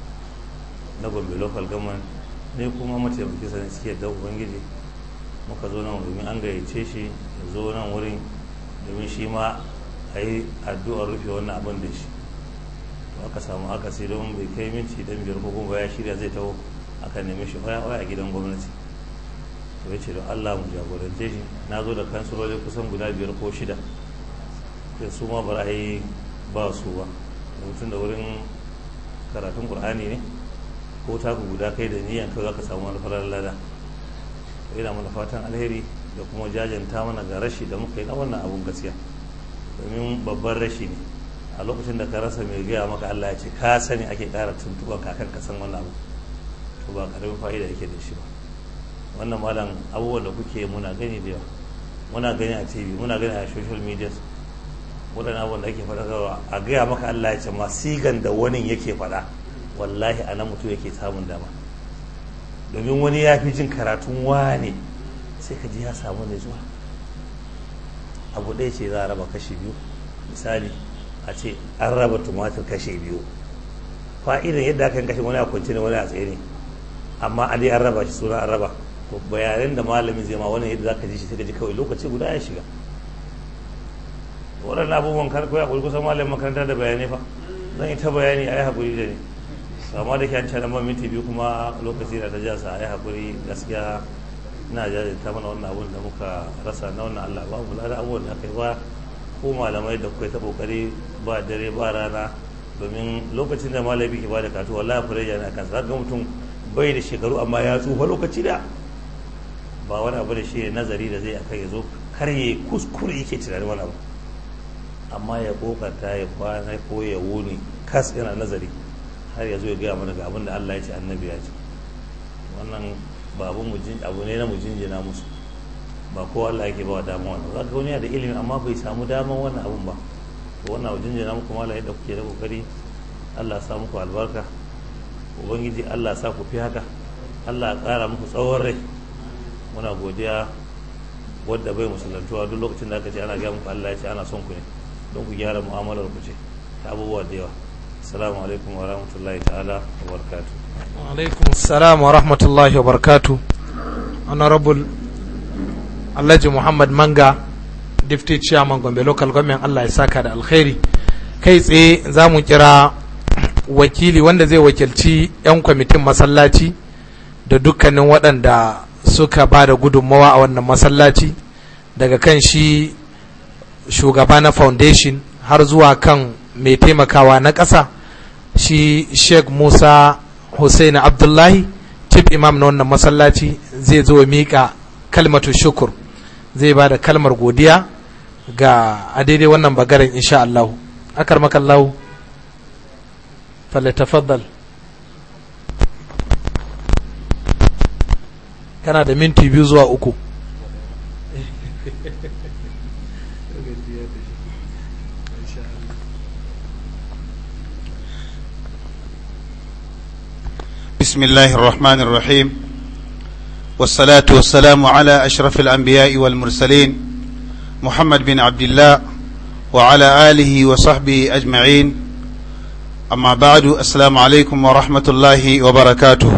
na gombe local government ne kuma mataimaki sanin suke da ubangiji muka zo nan domin an gayyace shi ya zo nan wurin domin shi ma a yi addu'ar rufe wannan abin da shi to aka samu aka sai don bai kai minti dan biyar ko kuma ya shirya zai taho aka neme shi waya waya a gidan gwamnati to ya ce don allah mu jagorance shi na zo da kansuloli kusan guda biyar ko shida da su ma ba a yi ba su ba mutum da wurin karatun qur'ani ne ko taku guda kai da niyan kai zaka samu wani farar lada to ina mana fatan alheri da kuma jajanta mana ga rashi da muka yi na wannan abun gaskiya domin babban rashi ne a lokacin da ka rasa mai gaya maka Allah ya ce ka sani ake ƙara tuntuban kakan ka san wannan abu to ba karamin fa'ida yake da shi ba wannan malam abubuwan da kuke muna gani da yawa muna gani a tv muna gani a social media waɗannan abubuwan da ake faɗa a gaya maka Allah ya ce ma sigan da wani yake faɗa wallahi a nan mutum yake samun dama domin wani ya fi jin karatun wane sai ka ji ya samu ne zuwa abu ɗaya ce za a raba kashi biyu misali a ce an raba tumatir kashi biyu fa'idan yadda aka kashe wani a kwanci ne wani a tsaye ne amma a dai an raba shi suna an raba to bayanan da malamin zai ma wannan yadda zaka ji shi sai ka ji kawai lokaci guda ya shiga waɗannan abubuwan kar ko ya kuri kusan malamin makaranta da bayanai fa zan yi ta bayani a yi haƙuri da ni amma da ke an cana minti biyu kuma lokaci da ta ja sa a yi haƙuri gaskiya ina jajinta mana wannan abun da muka rasa na wannan Allah ba mu da abubuwan da aka yi ba ko malamai da kuka yi ta kokari ba dare ba rana domin lokacin da malami ke bada katu wallahi fureja na kansa ga mutum bai da shekaru amma ya tsufa lokaci da ba wani abu da shi nazari da zai aka ya zo kar ya kuskure yake tunanin wani abu amma ya kokarta ya kwana ko ya wuni kas yana nazari har ya zo ya gaya mana ga abin da Allah ya ce annabi ya ce wannan ba abu ne na mu jinjina musu ba kowa Allah yake ba wa dama wannan za ka wani da ilimi amma bai samu daman wannan abun ba to wannan abu jinjina muku mala yadda kuke da kokari Allah ya sa muku albarka ubangiji Allah ya sa ku fi haka Allah ya kara muku tsawon rai muna godiya wadda bai musulantuwa duk lokacin da aka ce ana gaya muku Allah ya ce ana son ku ne don ku gyara mu'amalar ku ce ta abubuwa da yawa assalamu alaikum wa rahmatullahi ta'ala wa barakatuh alaikum assalam wa rahmatullahi wa barakatuh honorable alhaji muhammad manga deputy chairman gombe local government allah ya saka da alkhairi kai tsaye za mu kira wakili wanda zai wakilci 'yan kwamitin masallaci da dukkanin waɗanda suka ba da gudunmawa a wannan masallaci daga kan shi shugaba na foundation har zuwa kan mai taimakawa na ƙasa shi sheikh musa hussein abdullahi chief imam na wannan masallaci zai zo miƙa kalmatu shukur zai ba da kalmar godiya ga a daidai wannan bagaren insha Allah akar makallahu falyatafaddal kana da minti biyu zuwa uku بسم الله الرحمن الرحيم والصلاة والسلام على أشرف الأنبياء والمرسلين محمد بن عبد الله وعلى آله وصحبه أجمعين أما بعد السلام عليكم ورحمة الله وبركاته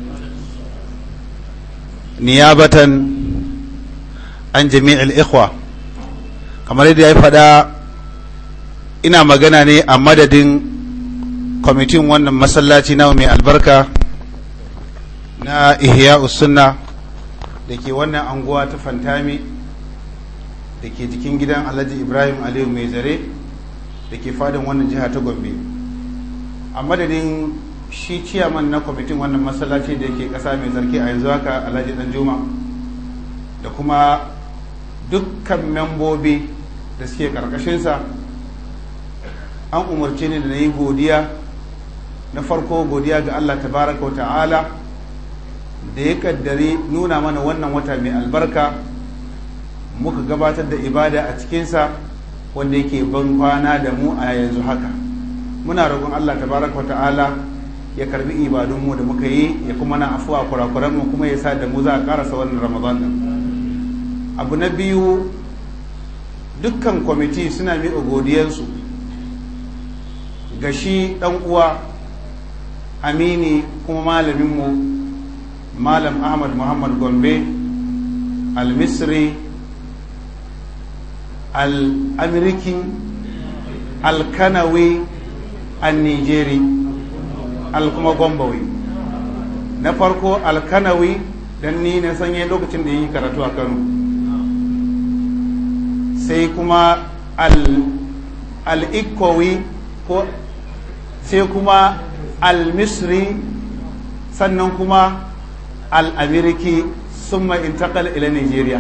نيابة عن جميع الإخوة كما لدي فدا ina magana ne a madadin kwamitin wannan masallaci na mai albarka na ihya sunna da ke wannan anguwa ta fantami da ke jikin gidan alhaji ibrahim aliyu mai zare da ke fadin wannan jiha ta gombe a madadin shi ciyaman na kwamitin wannan masallaci da ke kasa mai zarki a yanzu haka alhaji dan juma da kuma dukkan membobi da suke karkashinsa an umarce ni da na yi godiya na farko godiya ga allah tabaraka wa ta'ala da ya kaddare nuna mana wannan wata mai albarka muka gabatar da ibada a cikinsa wanda yake ban kwana da mu a yanzu haka muna roƙon Allah tabaraka ta'ala ya karbi ibadunmu da muka yi ya kuma na afuwa kurakuranmu kuma ya sa da mu za a karasa wannan ramadan din abu na biyu dukkan kwamiti suna miƙa godiyarsu ga shi ɗan uwa amini kuma malaminmu malam ahmad muhammad gombe al-misri al-amiriki al-kanawi al-nigeri al-kuma gombawi na farko al-kanawi don ni na sanye lokacin da yi karatu a kano sai kuma al-ikowi ko sai kuma al-misri sannan kuma al'amiriki sun intakal ila nigeria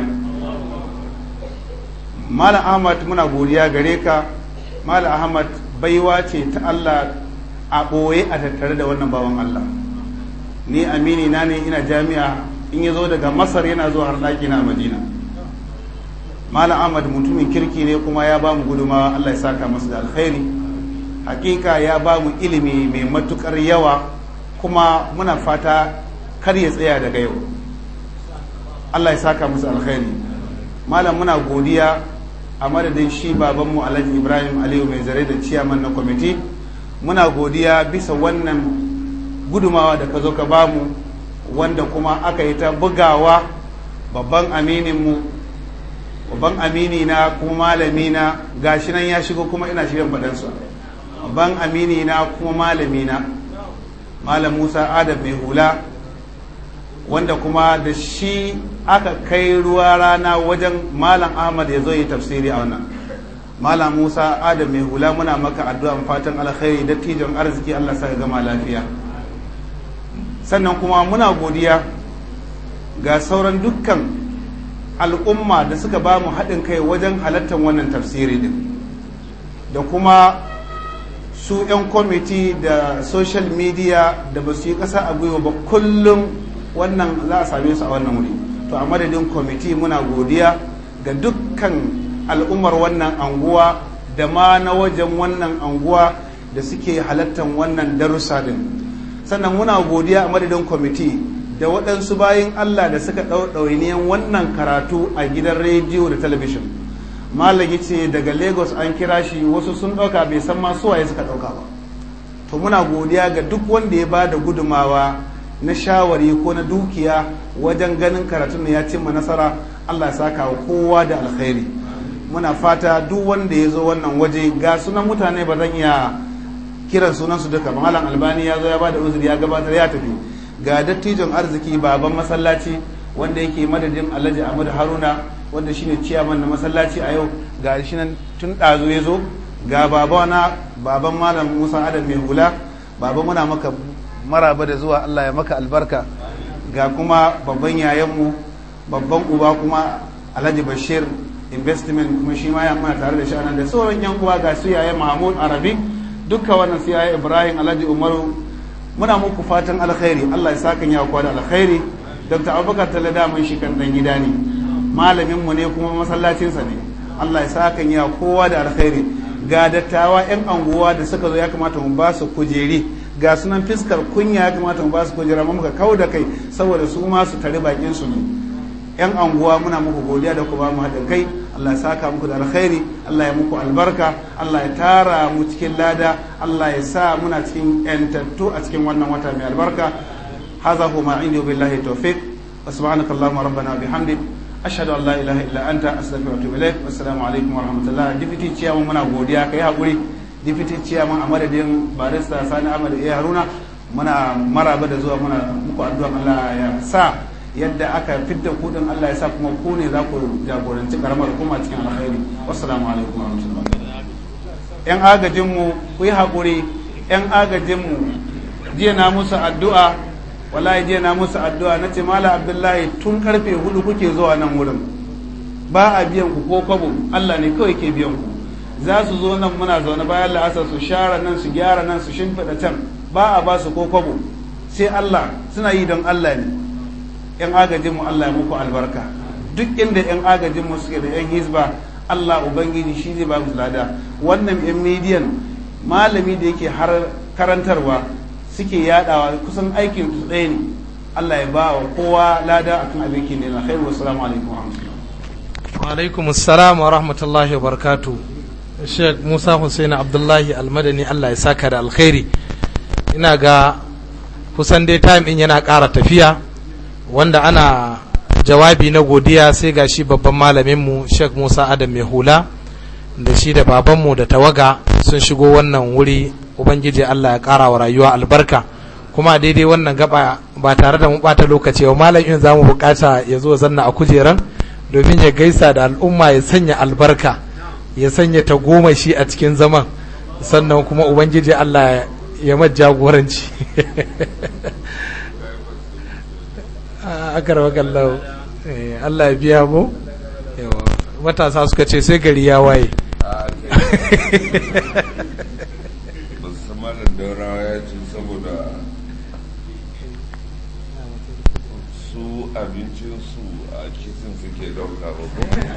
mala ahmad muna godiya gare ka mala ahmad baiwa ce ta allah a ɓoye a tattare da wannan bawan allah ni amini na ne ina jami'a in ya zo daga masar yana zuwa har ɗaki na madina mala ahmad mutumin kirki ne kuma ya ba mu gudumawa allah ya saka masu da alkhairi hakika ya ba mu ilimi mai matukar yawa kuma muna fata kar ya tsaya daga yau Allah ya saka musu alkhairi malam muna godiya a madadin shi babanmu alhaji ibrahim aliyu mai zare da ciyaman na kwamiti muna godiya bisa wannan gudumawa da ka zo ka bamu wanda kuma aka yi ta bugawa babban amininmu babban amini na kuma malami na gashi nan ya shigo kuma ina shirin faɗansa babban amini na kuma malami na malam musa adam mai hula wanda kuma da shi aka kai ruwa rana wajen malam ahmad ya zo yi tafsiri a wannan malam musa adam mai hula muna maka addu'an fatan alkhairi dattijon arziki allah sa gama lafiya sannan kuma muna godiya ga sauran dukkan al'umma da suka ba mu haɗin kai wajen halartar wannan tafsiri din da kuma su 'yan kwamiti da social media da ba su yi ƙasa a gwiwa ba kullum wannan za a same su a wannan wuri to a madadin kwamiti muna godiya ga dukkan al'ummar wannan anguwa da ma na wajen wannan anguwa da suke halartar wannan darussa din sannan muna godiya a madadin kwamiti da waɗansu bayan allah da suka ɗauniyan wannan karatu a gidan rediyo da talabishin malagi ce daga lagos an kira shi wasu sun ɗauka bai san ma suwaye suka ɗauka ba to muna godiya ga duk wanda ya ba da gudumawa na shawari ko na dukiya wajen ganin karatun da ya cimma nasara allah ya saka wa kowa da alkhairi muna fata duk wanda ya zo wannan waje ga sunan mutane ba zan iya kiran sunansu duka malam albani ya zo ya ba da uzuri ya gabatar ya tafi ga dattijon arziki baban masallaci wanda yake madadin alhaji ahmad haruna wanda shine ciyaman na masallaci a yau ga shi nan tun ɗazu ya zo ga babana baban malam musa adam mai hula baba muna maka maraba da zuwa allah ya maka albarka ga kuma babban yayanmu babban uba kuma alhaji bashir investment kuma shi ma ya mana tare da shi anan da sauran yan uwa ga su yaye mahmud arabi dukka wannan su yaye ibrahim alhaji umaru muna muku fatan alkhairi allah ya saka ya kwa da alkhairi dr abubakar talada mun shi kan dan gida ne malamin mu ne kuma masallacinsa ne allah ya saka ya kowa da alkhairi ga dattawa yan anguwa da suka zo ya kamata mu ba su kujeri ga sunan fiskar kunya ya kamata mu ba su kujera mu muka kau da kai saboda su ma su tare bakin su ne yan anguwa muna muku godiya da ku ba mu haɗin kai Allah ya saka muku da alkhairi Allah ya muku albarka Allah ya tara mu cikin lada Allah ya sa muna cikin yantattu a cikin wannan wata mai albarka hadha huwa ma indi billahi tawfiq wa subhanaka allahumma rabbana bihamdik ashhadu an la ilaha illa anta astaghfiruka wa atubu ilaik wassalamu alaikum wa rahmatullah dipiti ciyaman muna godiya kai hakuri dipiti ciyaman a madadin barista Sani Ahmad ya Haruna muna maraba da zuwa muna muku addu'a Allah ya sa yadda aka fidda kudin Allah ya sa kuma ku ne za ku jagoranci karamar hukuma cikin alkhairi wassalamu alaikum wa rahmatullahi yan agajin mu ku yi hakuri yan agajin mu jiya na musu addu'a wallahi jiya na musu addu'a nace mala abdullahi tun karfe hudu kuke zuwa nan wurin ba a biyan ku ko kwabo Allah ne kawai ke biyan ku za su zo nan muna zaune bayan la'asar su share nan su gyara nan su shimfiɗa can ba a ba su ko kwabo sai Allah suna yi don Allah ne yan agajinmu Allah ya muku albarka duk inda yan agajinmu suke da yan hizba Allah ubangiji shi zai ba mu lada wannan yan midiyan malami da yake har karantarwa suke yadawa kusan aikin su ɗaya ne Allah ya ba wa kowa lada akan abin ke ne na khairu wassalamu alaikum wa rahmatullahi wa alaikum assalam wa rahmatullahi wa barakatuh Sheikh Musa Hussein Abdullahi Almadani Allah ya saka da alkhairi ina ga kusan dai time in yana ƙara tafiya wanda ana jawabi na godiya sai ga shi babban malaminmu Sheikh Musa Adam mai hula da shi da babanmu da tawaga sun shigo wannan wuri Ubangiji Allah ya ƙara wa rayuwa albarka kuma daidai wannan gaba ba tare da mu ɓata lokaci wa malam in za mu bukata ya zo zanna a kujeran domin ya gaisa da al'umma ya sanya albarka ya sanya ta goma shi a cikin zaman sannan kuma Ubangiji Allah ya jagoranci akar wakallau Allah ya biya mu matasa suka ce sai gari ya waye musamman daurawa ya ce saboda su abincinsu a kitin suke dauka ba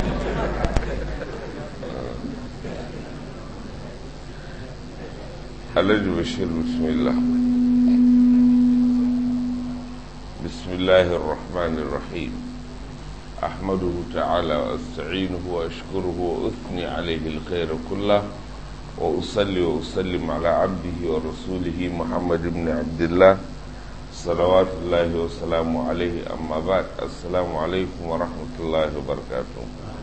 alhaji bashir bismillah بسم الله الرحمن الرحيم أحمده تعالى وأستعينه وأشكره وأثني عليه الخير كله وأصلي وأسلم على عبده ورسوله محمد بن عبد الله صلوات الله وسلامه عليه أما بعد السلام عليكم ورحمة الله وبركاته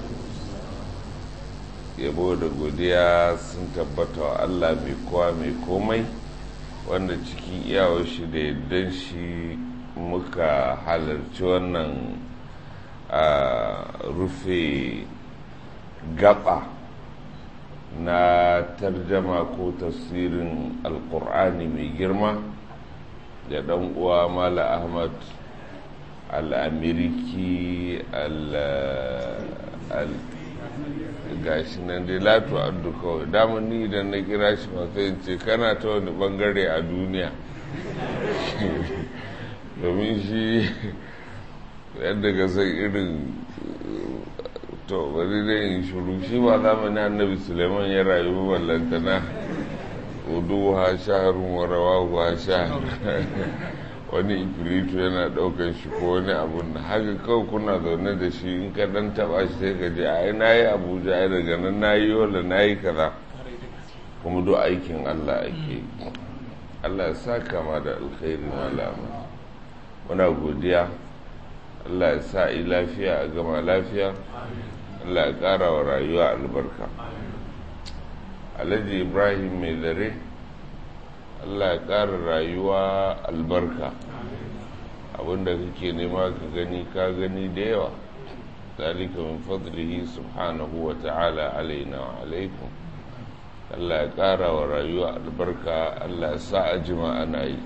yabo da godiya sun tabbata wa Allah mai kowa mai komai wanda cikin iyawar shi da yardan shi muka halarci wannan a rufe gaba na tarjama ko tafsirin alkur'ani mai girma da dan uwa mala ahmad al'amiriki al gashi nan dai latu addu kawai damar ni idan na kira shi masu ce kana ta wani bangare a duniya domin shi yadda ga san irin to bari dai in shuru shi ba zamanin annabi suleiman ya rayu ballantana udu ha shaharun warawa ha shahar wani ifiritu yana daukan shi ko wani abun da haka kawai kuna zaune da shi in ka dan taba shi sai ka je ai na yi abuja ai daga nan na yi yola na yi kaza kuma duk aikin allah ake allah ya sa kama da alkhairi malama muna godiya allah ya sa yi lafiya a gama lafiya allah ya kara wa rayuwa albarka alhaji ibrahim mai dare allah ya ƙara rayuwa albarka abinda kake nema ka gani ka gani da yawa zalika min fadlihi subhanahu wa ta'ala alaina wa alaikum allah ya ƙara wa rayuwa albarka allah ya sa a jima ana yi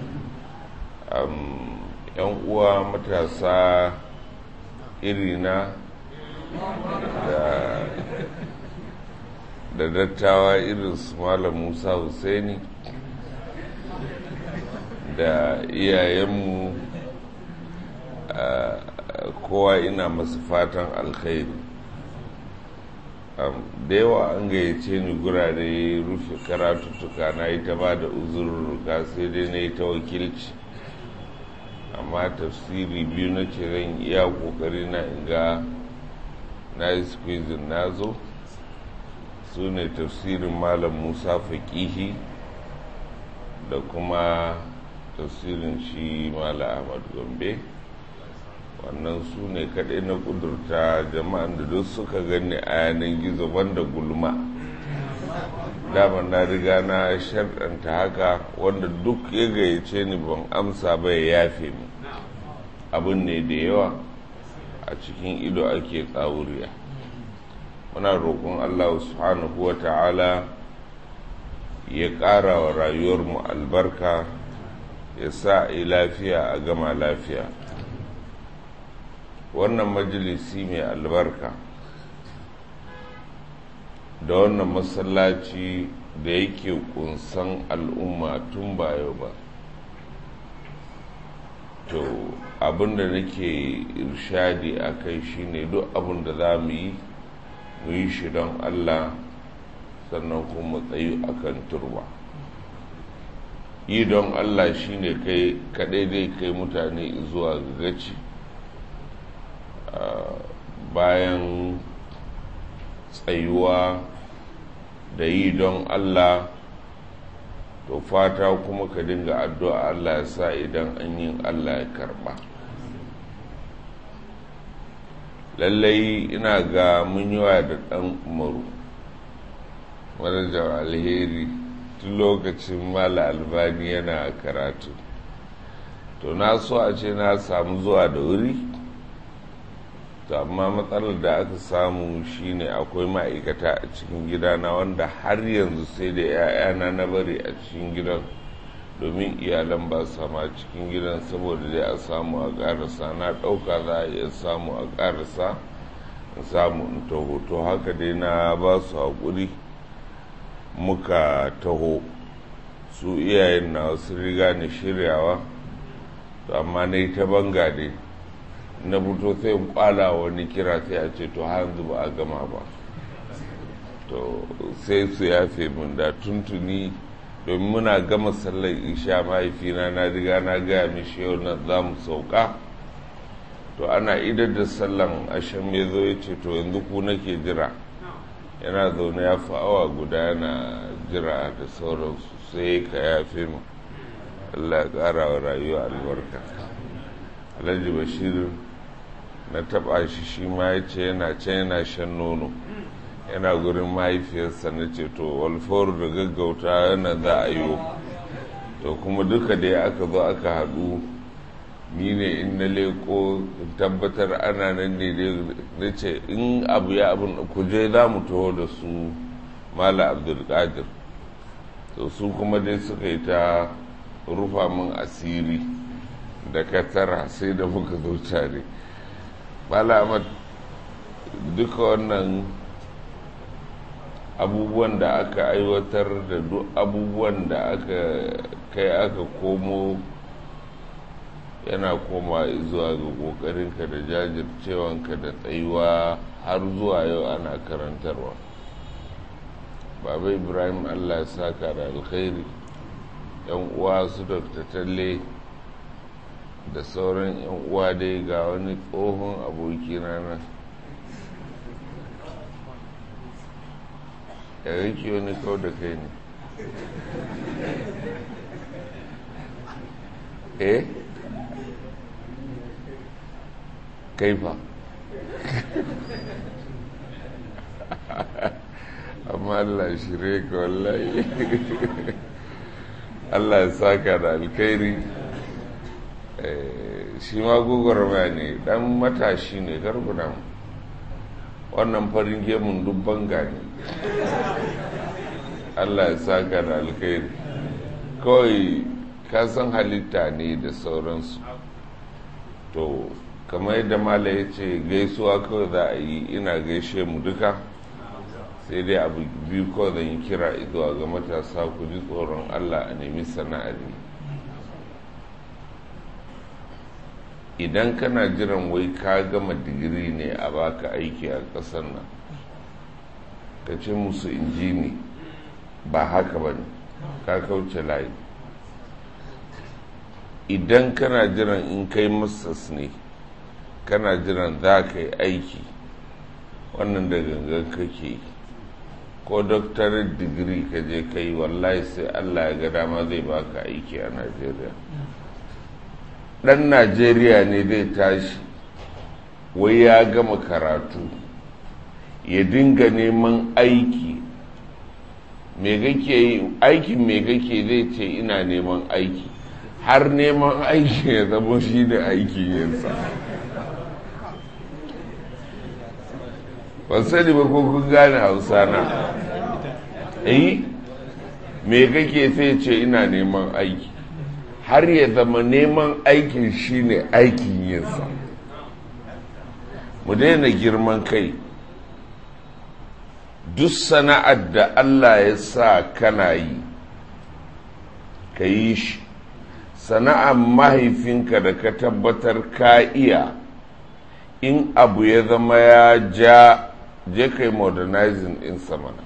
yan uwa matasa irina da dattawa irin su malam musa Hussaini da iyayenmu kowa ina masu fatan alkhairi da yawa an gayyace ni gurare rufe karatuttuka na yi ta ba da uzurruka sai dai na yi ta wakilci amma tafsiri biyu na ce zan iya kokari na inga na yi squeezing na zo su ne tafsirin malam musa faƙihi da kuma tafsirin shi mala ahmad gombe wannan su ne kaɗai na ƙudurta jama'an da duk suka gani a yanar gizo banda gulma dama na riga na sharɗanta haka wanda duk ya gayyace ni ban amsa ba ya yafe mu abin ne da yawa a cikin ido ake ƙawuriya muna roƙon allah subhanahu wa ta'ala ya ƙara wa rayuwarmu albarka ya sa a lafiya a gama lafiya wannan majalisi mai albarka da wannan masallaci da yake kunsan al'umma tun ba yau ba to abinda nake irshadi a kai shine duk abinda za mu yi mu yi shi don allah sannan kuma tsayu akan turba yi don allah shine kai kadai dai kai mutane zuwa gaci bayan tsayuwa da yi don allah to fata kuma ka dinga addu'a allah ya sa idan an yin allah ya karba lallai ina ga mun yi wa da ɗan umaru manajan alheri tun lokacin mala albani yana karatu to na so a ce na samu zuwa da wuri to amma matsalar da aka samu shine akwai ma'aikata a cikin gidana wanda har yanzu sai da 'ya'yana na bari a cikin gidan domin iyalan ba sama cikin gidan saboda dai a samu a ƙarasa na ɗauka za a iya samu a ƙarasa in samu in taho to haka dai na ba su haƙuri muka taho su iyayen na wasu riga ni shiryawa to amma na yi ta banga dai na fito sai in kwala wani kira sai a ce to har yanzu ba a gama ba to sai su yafe min da tuntuni domin muna gama sallar isha mahaifina na riga na gaya mishi yau na za mu sauka to ana idar da sallan ashen ya zo ya ce to yanzu ku nake jira yana zaune ya fi awa guda yana jira da sauransu sai ka yafe mu allah ya ƙara wa rayuwa albarka alhaji bashir na taɓa shi shi ma ya ce yana can yana shan nono yana gurin mahaifiyarsa na ce to walfaru da gaggauta yana za a yi to kuma duka dai aka zo aka haɗu ni ne in na leko tabbatar ana nan ne na ce in abu ya abin kuje za mu taho da su mala abdulkadir to su kuma dai suka yi ta rufa min asiri da katara sai da muka zo tare mala ahmad duka wannan abubuwan da aka aiwatar da duk abubuwan da aka kai aka komo yana koma zuwa ga ƙoƙarinka da jajircewanka da tsayuwa har zuwa yau ana karantarwa baba ibrahim allah ya saka da alkhairi yan uwa su dr talle da sauran yan uwa dai ga wani tsohon abokina nan ya rike wani kau da kai ne eh kaifa amma Allah shirye ka wallahi Allah ya saka da alkhairi shi ma gugurma ne dan matashi ne gargunan wannan farin gemun dubban gani Allah ya saka da alkhairi kawai ka san halitta ne da sauransu to kamar yadda mala ya ce gaisuwa kawai za a yi ina gaishe mu duka sai dai abu biyu kawai zan yi kira zuwa ga matasa ku ji tsoron allah a nemi sana'ar yi idan kana jiran wai ka gama digiri ne a baka aiki a ƙasar nan ka ce musu injini ba haka ba ne ka kauce layi idan kana jiran in kai masas ne kana jiran za ka yi aiki wannan da gangan kake yi ko doctorate degree ka je ka yi wallahi sai allah ya ga dama zai baka aiki a najeriya dan najeriya ne zai tashi wai ya gama karatu ya dinga neman aiki me kake yi aikin me kake zai ce ina neman aiki har neman aiki ya zama shi da aikin yinsa ban sani ba ko kun gane hausa na eh me kake sai ce ina neman aiki har ya zama neman aikin shine aikin yinsa mu daina girman kai duk sana'ar da Allah ya sa kana yi ka yi shi sana'ar mahaifinka da ka tabbatar ka iya in abu ya zama ya ja je kai modernizing in samana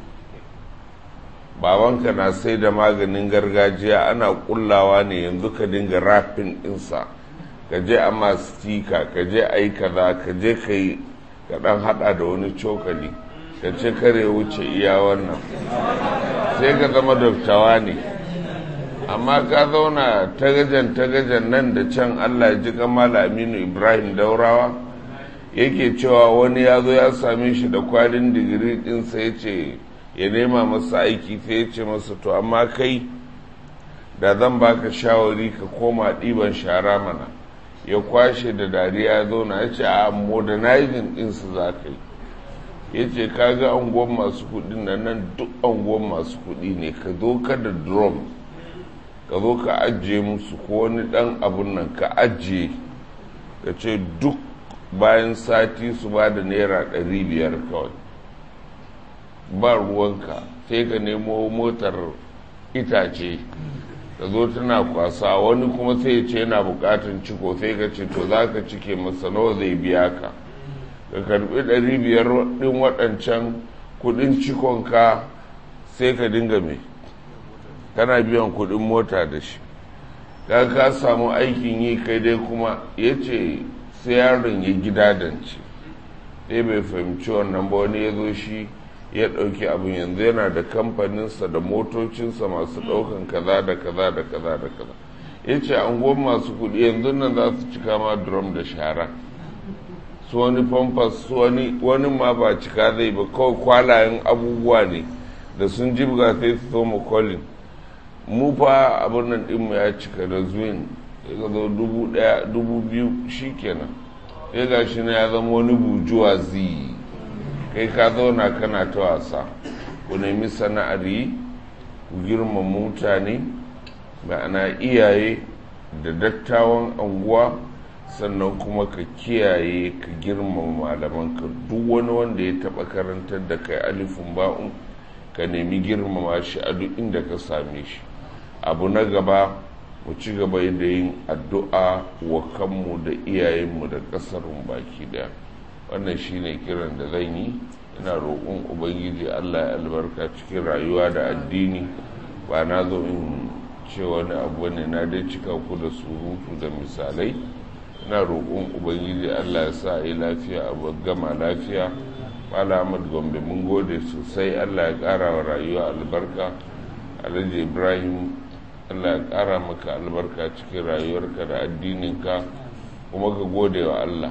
babanka na sai da maganin gargajiya ana kullawa ne yanzu ka dinga rafin insa ka je a mastika ka je a yi kaza ka je ka yi ka dan hada da wani cokali ka ce kare wuce iya wannan sai ka zama doktawa ne amma ka zauna tagajen tagajen nan da can allah ji kamala aminu ibrahim daurawa yake cewa wani ya zo ya same shi da kwalin digiri ɗinsa ya ce ya nema masa aiki sai ya ce masa to amma kai da zan baka shawari ka koma ɗiban shara mana ya kwashe da dariya ya zauna ya ce a modernizing ɗinsu za ka yi ya ce kaga anguwan masu kuɗi na nan duk anguwan masu kuɗi ne ka zo ka da drum ka zo ka ajiye musu ko wani ɗan abun nan ka ajiye ka ce duk bayan sati su ba da naira ɗari biyar kawai ba ruwanka sai ka nemo motar itace ka zo tana kwasa wani kuma sai ya ce yana bukatun ciko sai ka ce to za ka cike masa nawa zai biya ka ka karbi ɗari biyar ɗin waɗancan kuɗin cikonka sai ka dinga mai kana biyan kuɗin mota da shi ka ka samu aikin yi kai dai kuma ya ce sai yaron ya gida dance sai bai fahimci wannan ba wani ya zo shi ya ɗauki abin yanzu yana da kamfaninsa da motocinsa masu ɗaukan kaza da kaza da kaza da kaza ya ce anguwan masu kuɗi yanzu nan za su cika ma drum da shara su wani famfas su wani wani ma ba cika zai ba kawai kwalayen abubuwa ne da sun jibga sai su so mu kolin mu fa abin nan ɗinmu ya cika da zuwin ya zo dubu ɗaya dubu biyu shi kenan ya ga shi na ya zama wani bujuwa zi kai ka zauna kana ta wasa ku nemi sana'ar yi ku girma mutane ma'ana iyaye da dattawan anguwa sannan kuma ka kiyaye ka girmama malamanka duk wani wanda ya taɓa karantar da kai alifin ba'un ka nemi girmama shi a duk inda ka same shi abu na gaba mu ci gaba da yin addu'a wa kanmu da iyayenmu da ƙasarmu baki daya wannan shine kiran da zan yi ina roƙon ubangiji allah ya albarka cikin rayuwa da addini ba na zo in ce wani abu ne na dai cika ku da surutu da misalai ina roƙon ubangiji allah ya sa yi lafiya a gama lafiya Ahmad gombe mun gode sosai allah ya ƙara wa rayuwa albarka alhaji ibrahim allah ya ƙara maka albarka cikin rayuwarka da addininka kuma ka gode wa allah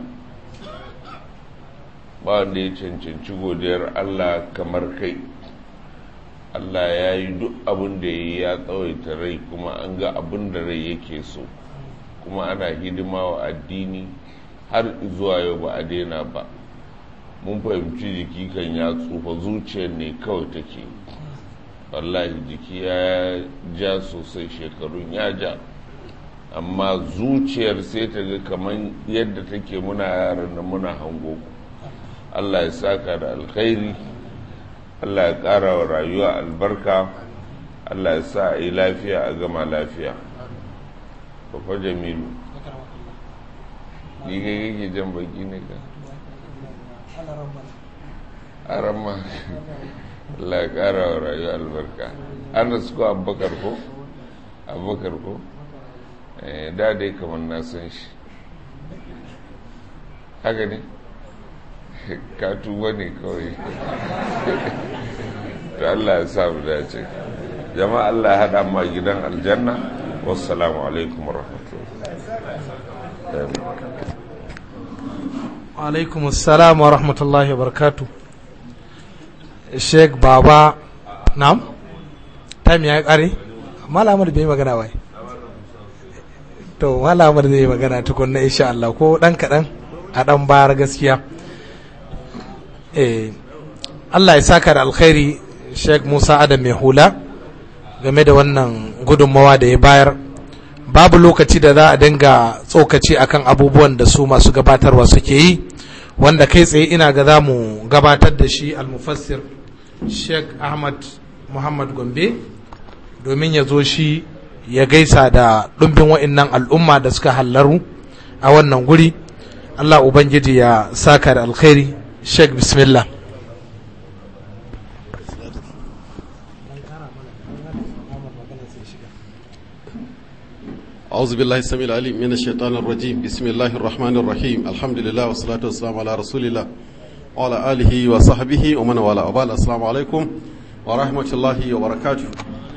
ba wanda ya cancanci godiyar allah kamar kai allah ya yi duk abin da ya yi ya tsawaita rai kuma an ga abin da rai yake so kuma ana hidima wa addini har zuwa yau ba a daina ba mun fahimci jiki kan ya tsufa zuciyar ne kawai take wallahi jiki ya ja sosai shekarun ya ja amma zuciyar sai ta ga kamar yadda take muna yaran da muna hango allah ya saka da alkhairi allah ya ƙara wa rayuwa albarka allah ya sa a yi lafiya a gama lafiya Papa Jamilu. Ni kai kake jan baki ne ka? Arama. Allah ya ƙara wa rayuwa albarka. An su ko abubakar ko? Abubakar ko? Da dai kamar na san shi. Haka ne? Ka tuba ne kawai. To Allah ya sa mu dace. Jama'a Allah ya haɗa ma gidan aljanna. wassalamu alaikum alaikum assalam wa rahmatullahi wa barakatu sheik baba nam time ya kare malamar bai magana wai to malamar zai magana tukunna insha Allah ko dan kadan a dan bayar gaskiya eh Allah ya saka da alkhairi sheik Musa Adam mai hula game da wannan gudunmawa da ya bayar babu lokaci da za a dinga tsokaci akan abubuwan da su masu gabatarwa suke yi wanda kai tsaye ina ga za mu gabatar da shi almufassir sheikh ahmad muhammad gombe domin ya zo shi ya gaisa da ɗumbin wa'innan al'umma da suka hallaru a wannan guri allah ubangiji ya saka da alkhairi sheikh bismillah أعوذ بالله السميع العليم من الشيطان الرجيم بسم الله الرحمن الرحيم الحمد لله والصلاة والسلام على رسول الله وعلى آله وصحبه ومن والاه وبعد السلام عليكم ورحمة الله وبركاته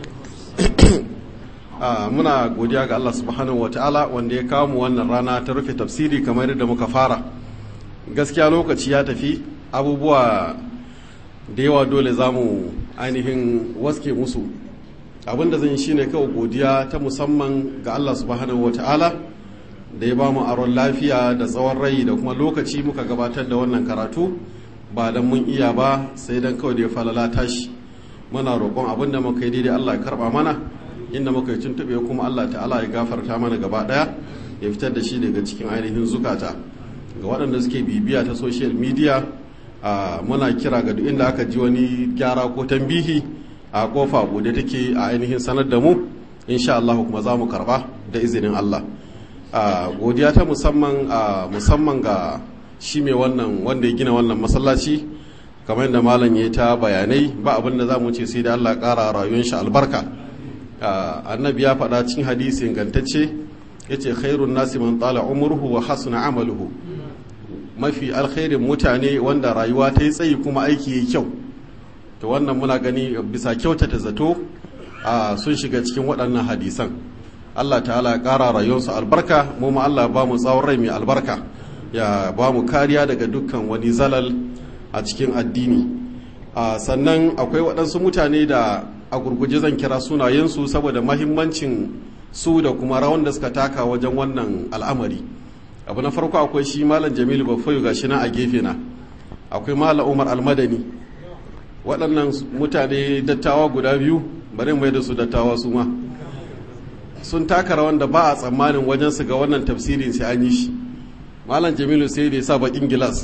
muna godiya ga Allah subhanahu wataala wanda ya kawo mu wannan rana ta rufe tafsiri kamar yadda muka fara gaskiya lokaci ya tafi abubuwa da yawa dole za mu ainihin waske musu abinda zan yi shine kawai godiya ta musamman ga Allah subhanahu wata'ala da ya ba mu aron lafiya da tsawon rai da kuma lokaci muka gabatar da wannan karatu ba dan mun iya ba sai dan kawai da ya falala tashi muna roƙon abinda muka yi daidai Allah ya karba mana inda muka yi tuntuɓe kuma Allah ta'ala ya gafarta mana gaba ɗaya ya fitar da shi daga cikin ainihin zukata ga waɗanda suke bibiya ta social media muna kira ga duk inda aka ji wani gyara ko tambihi a kofa bude take a ainihin sanar da mu insha Allah kuma za mu karba da izinin Allah godiya ta musamman musamman ga shi mai wannan wanda ya gina wannan masallaci kamar yadda malam ya ta bayanai ba abin da za mu ce sai da Allah ƙara rayuwar shi albarka annabi ya faɗa cikin hadisi ingantacce ya ce khairun nasi man tsala umurhu wa hasuna amaluhu mafi alkhairin mutane wanda rayuwa ta yi tsayi kuma aiki ya kyau to wannan muna gani bisa kyautata zato a sun shiga cikin waɗannan hadisan Allah ta'ala ya ƙara rayuwarsu albarka mu ma Allah ba mu tsawon rai mai albarka ya ba mu kariya daga dukkan wani zalal a cikin addini sannan akwai waɗansu mutane da a gurguje zan kira sunayensu saboda mahimmancin su da kuma rawan da suka taka wajen wannan al'amari abu na farko akwai shi malam jamilu bafayu gashi na a gefe na akwai malam umar almadani waɗannan mutane dattawa guda biyu bari mai da su dattawa su ma sun taka rawan da ba a tsammanin wajen su ga wannan tafsirin sai an yi shi malam jamilu sai da ya sa bakin gilas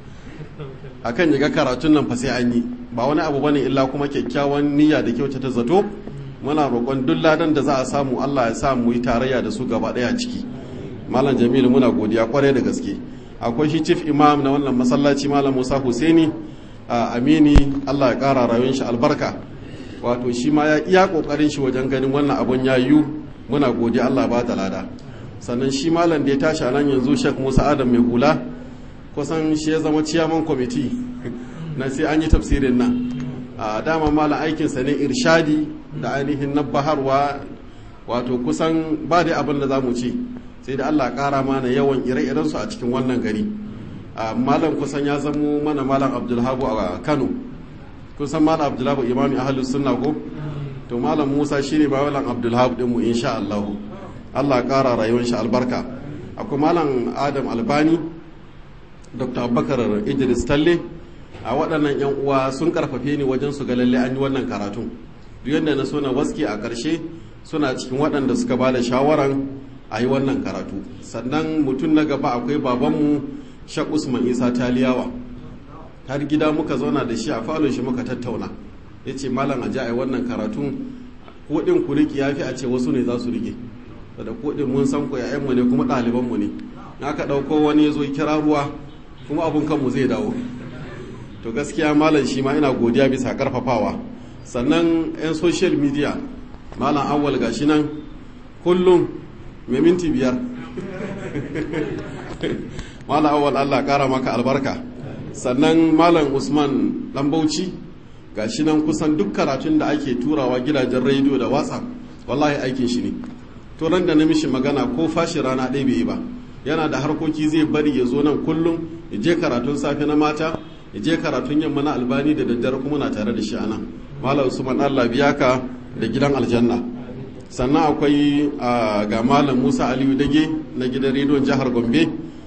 akan ya ga karatun nan fa sai an yi ba wani abu bane illa kuma kyakkyawan niyya da kyautata zato muna roƙon duk ladan da za a samu Allah ya sa mu yi tarayya da su gaba ɗaya ciki malam jamilu muna godiya kwarai da gaske akwai shi chief imam na wannan masallaci malam musa husaini a amini Allah ya ƙara rayuwar shi albarka wato shi ma ya iya ƙoƙarin shi wajen ganin wannan abun ya yiwu muna godiya Allah ba da lada sannan shi malam da ya tashi a nan yanzu shek musa adam mai hula kusan shi ya zama ciyaman kwamiti na sai an yi tafsirin nan a dama malam aikinsa ne irshadi da ainihin nabbaharwa wato kusan ba da abin da za mu ci sai da allah kara mana yawan ire-iren su a cikin wannan gari malam kusan ya zamo mana malam abdulhabu a kano kusan malam abdulhabu imami ahalus sunna ko to malam musa shine ba malam abdulhabu din mu insha allahu allah kara rayuwar shi albarka akwai malam adam albani dr abubakar idris talle a waɗannan 'yan uwa sun karfafe ni wajen su ga lalle an yi wannan karatun duk yadda na so na waske a ƙarshe suna cikin waɗanda suka ba da shawaran a yi wannan karatu sannan mutum na gaba akwai babanmu shak usman isa taliyawa har gida muka zauna da shi a falon shi muka tattauna ya ce malam a ji a yi wannan karatun kuɗin ku riƙe ya fi a ce wasu ne za su riƙe da kuɗin mun san ku 'ya'yanmu ne kuma ɗalibanmu ne aka ɗauko wani ya zo kira ruwa kuma abun kanmu zai dawo to gaskiya malam shi ma ina godiya bisa karfafawa sannan 'yan social media malam awwal gashi nan kullum mai minti biyar malam awwal allah kara maka albarka sannan malam usman dan bauchi gashi nan kusan duk karatun da ake turawa gidajen rediyo da whatsapp wallahi aikin shi ne to ran da na mishi magana ko fashi rana ɗaya bai yi ba yana da harkoki zai bari ya zo nan kullum ya je karatun safe na mata ya je karatun yamma na albani da daddare kuma na tare da shi anan malam usman allah biya ka da gidan aljanna sannan akwai ga malam musa aliyu dage na gidan rediyon jihar gombe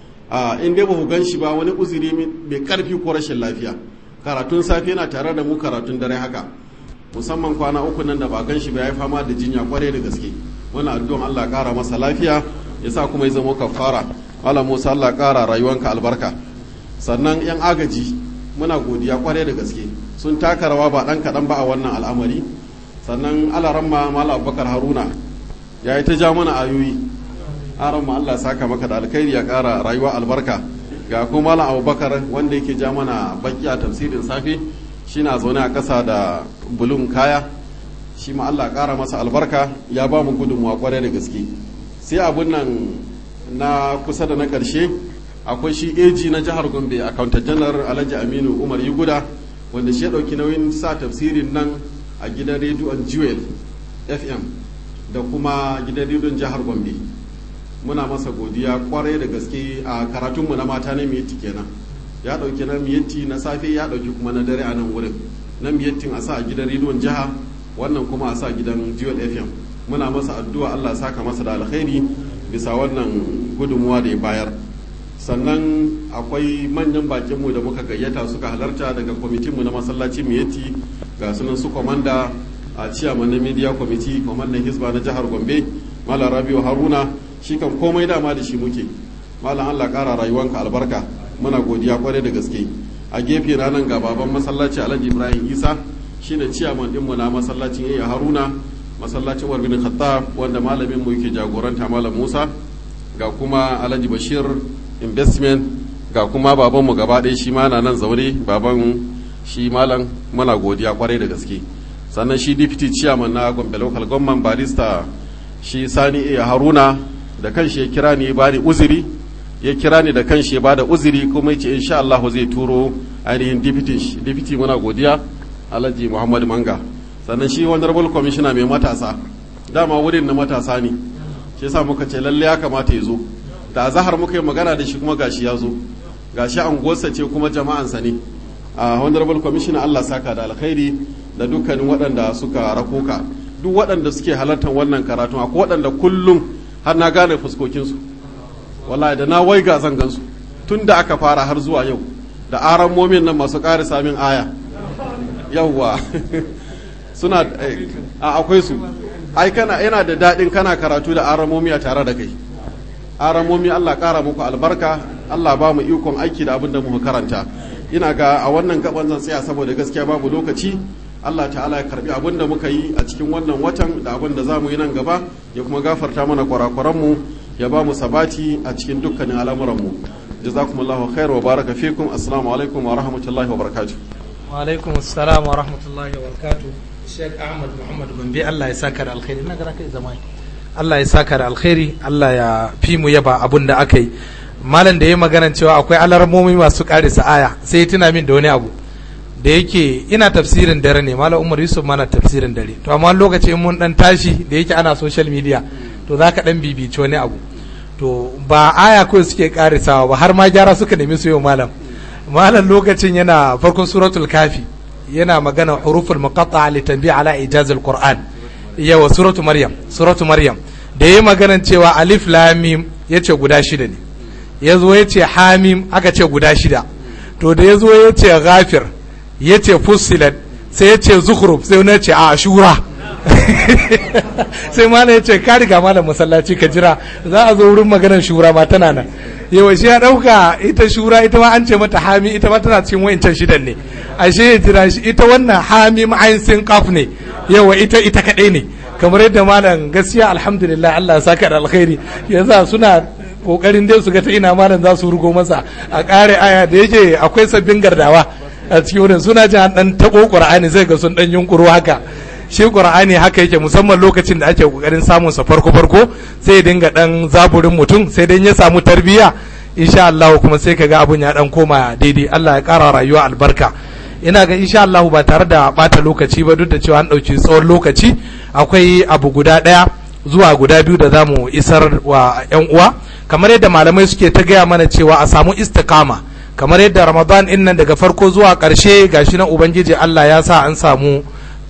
in dai ba ku gan shi ba wani uzuri mai karfi ko rashin lafiya karatun safe yana tare da mu karatun dare haka musamman kwana uku nan da ba gan shi ba ya fama da jinya kwarai da gaske wani addu'an allah kara masa lafiya ya sa kuma ya zama kafara malam musa allah kara rayuwanka albarka sannan yan agaji muna godiya kwarai da gaske sun taka rawa ba dan kaɗan ba a wannan al'amari sannan alaramma malam abubakar haruna ya yi ta ja mana ayoyi aramma allah ya saka maka da alkhairi ya kara rayuwa albarka ga kuma malam abubakar wanda yake ja mana baki a tafsirin safe shi na zaune a ƙasa da bulun kaya shi ma allah kara masa albarka ya ba mu gudunmuwa kwarai da gaske sai abun nan na kusa da na ƙarshe akwai shi AG na jihar Gombe accountant general Alhaji Aminu Umar Yuguda wanda shi ya ɗauki nauyin sa tafsirin nan a gidan rediyon Jewel FM da kuma gidan rediyon jihar Gombe muna masa godiya kwarai da gaske a karatunmu na mata na miyatti kenan ya ɗauki na miyatti na safe ya ɗauki kuma na dare a nan wurin na miyattin a sa a gidan rediyon jiha wannan kuma a sa gidan Jewel FM muna masa addu'a Allah saka masa da alkhairi bisa wannan gudunmuwa da ya bayar sannan akwai manyan bakinmu da muka gayyata suka halarta daga kwamitinmu na masallaci miyeti ga sunan su kwamanda a ciyaman na media committee kwamandan hisba na jihar gombe malam rabiu haruna shi kan komai dama da shi muke malam allah kara rayuwanka albarka muna godiya kwarai da gaske a gefe ranar ga baban masallaci alhaji ibrahim isa shine ciyaman dinmu na masallacin iya haruna masallacin warbin khattab wanda malamin mu yake jagoranta malam musa ga kuma alhaji bashir investment ga kuma babanmu gaba ɗaya shi ma na nan zaure baban shi malam muna godiya kwarai da gaske sannan shi deputy chairman na gombe local government barista shi sani iya haruna da kanshi ya kira ni ba ni uzuri ya kira ni da kanshi ya bada uzuri kuma yace insha Allah zai turo ainihin deputy deputy muna godiya alhaji muhammad manga sannan shi honorable commissioner mai matasa dama wurin na matasa ne shi yasa muka ce lalle ya kamata ya zo da zahar muka yi magana da shi kuma gashi ya zo gashi anguwarsa ce kuma jama'ansa ne a honorable commissioner allah saka da alkhairi da dukkanin waɗanda suka rakoka duk waɗanda suke halartar wannan karatu akwai waɗanda kullum har na gane fuskokinsu wallahi da na waiga zan gansu tun da aka fara har zuwa yau da aran momin nan masu ƙari samin aya yawwa suna a akwai su ai kana yana da daɗin kana karatu da aran momi a tare da kai aran momi Allah ƙara muku albarka Allah ba mu ikon aiki da abin da muka karanta ina ga a wannan gaban zan tsaya saboda gaskiya babu lokaci Allah ta'ala ya karbi abin da muka yi a cikin wannan watan da abin da za mu yi nan gaba ya kuma gafarta mana kwarakwaranmu ya ba mu sabati a cikin dukkanin al'amuranmu jazakumullahu khair wa baraka fikum assalamu alaikum wa rahmatullahi wa barakatuh wa alaikum assalam wa rahmatullahi wa barakatuh Sheikh Ahmad Muhammad Gombe Allah ya saka da alkhairi ina ga kai zama Allah ya saka da alkhairi Allah ya fi mu yaba abun da aka yi malam da ya magana cewa akwai alarmomi masu karisa aya sai ya tuna min da wani abu da yake ina tafsirin dare ne malam umar yusuf mana tafsirin dare to amma lokaci in mun dan tashi da yake ana social media to za ka dan bibici wani abu to ba aya kawai suke karisawa ba har ma gyara suka nemi su yau malam malam lokacin yana farkon suratul kafi yana magana huruful muqatta li tanbi ala ijazil qur'an yawa suratu maryam suratu maryam da yayi maganan cewa alif lam mim yace guda shida ne yazo yace hamim aka ce guda shida to da yazo yace ghafir ya ce fusilat sai ya ce zukhruf sai wani ya ce a shura sai mana ya ce ka riga malam masallaci ka jira za a zo wurin maganar shura ma tana nan yawa shi ya dauka ita shura ita ma an ce mata hami ita ma tana cikin wayancan shidan ne ashe ya jira shi ita wannan hami ma'ayin sin qaf ne yawa ita ita kadai ne kamar yadda malam gaskiya alhamdulillah Allah ya saka da alkhairi yasa suna kokarin dai su ga ta ina malam za su rugo masa a kare aya da yake akwai sabbin gardawa a cikin wurin suna jin dan tabo qur'ani zai ga sun dan yunkuro haka shi qur'ani haka yake musamman lokacin da ake kokarin samun sa farko farko sai ya dinga dan zaburin mutum sai dan ya samu tarbiya insha Allah kuma sai kaga abun ya dan koma daidai Allah ya kara rayuwa albarka ina ga insha Allah ba tare da bata lokaci ba duk da cewa an dauki tsawon lokaci akwai abu guda daya zuwa guda biyu da zamu isar wa yan uwa kamar yadda malamai suke ta gaya mana cewa a samu istiqama kamar yadda ramadan in nan daga farko zuwa ƙarshe gashi na ubangiji allah ya sa an samu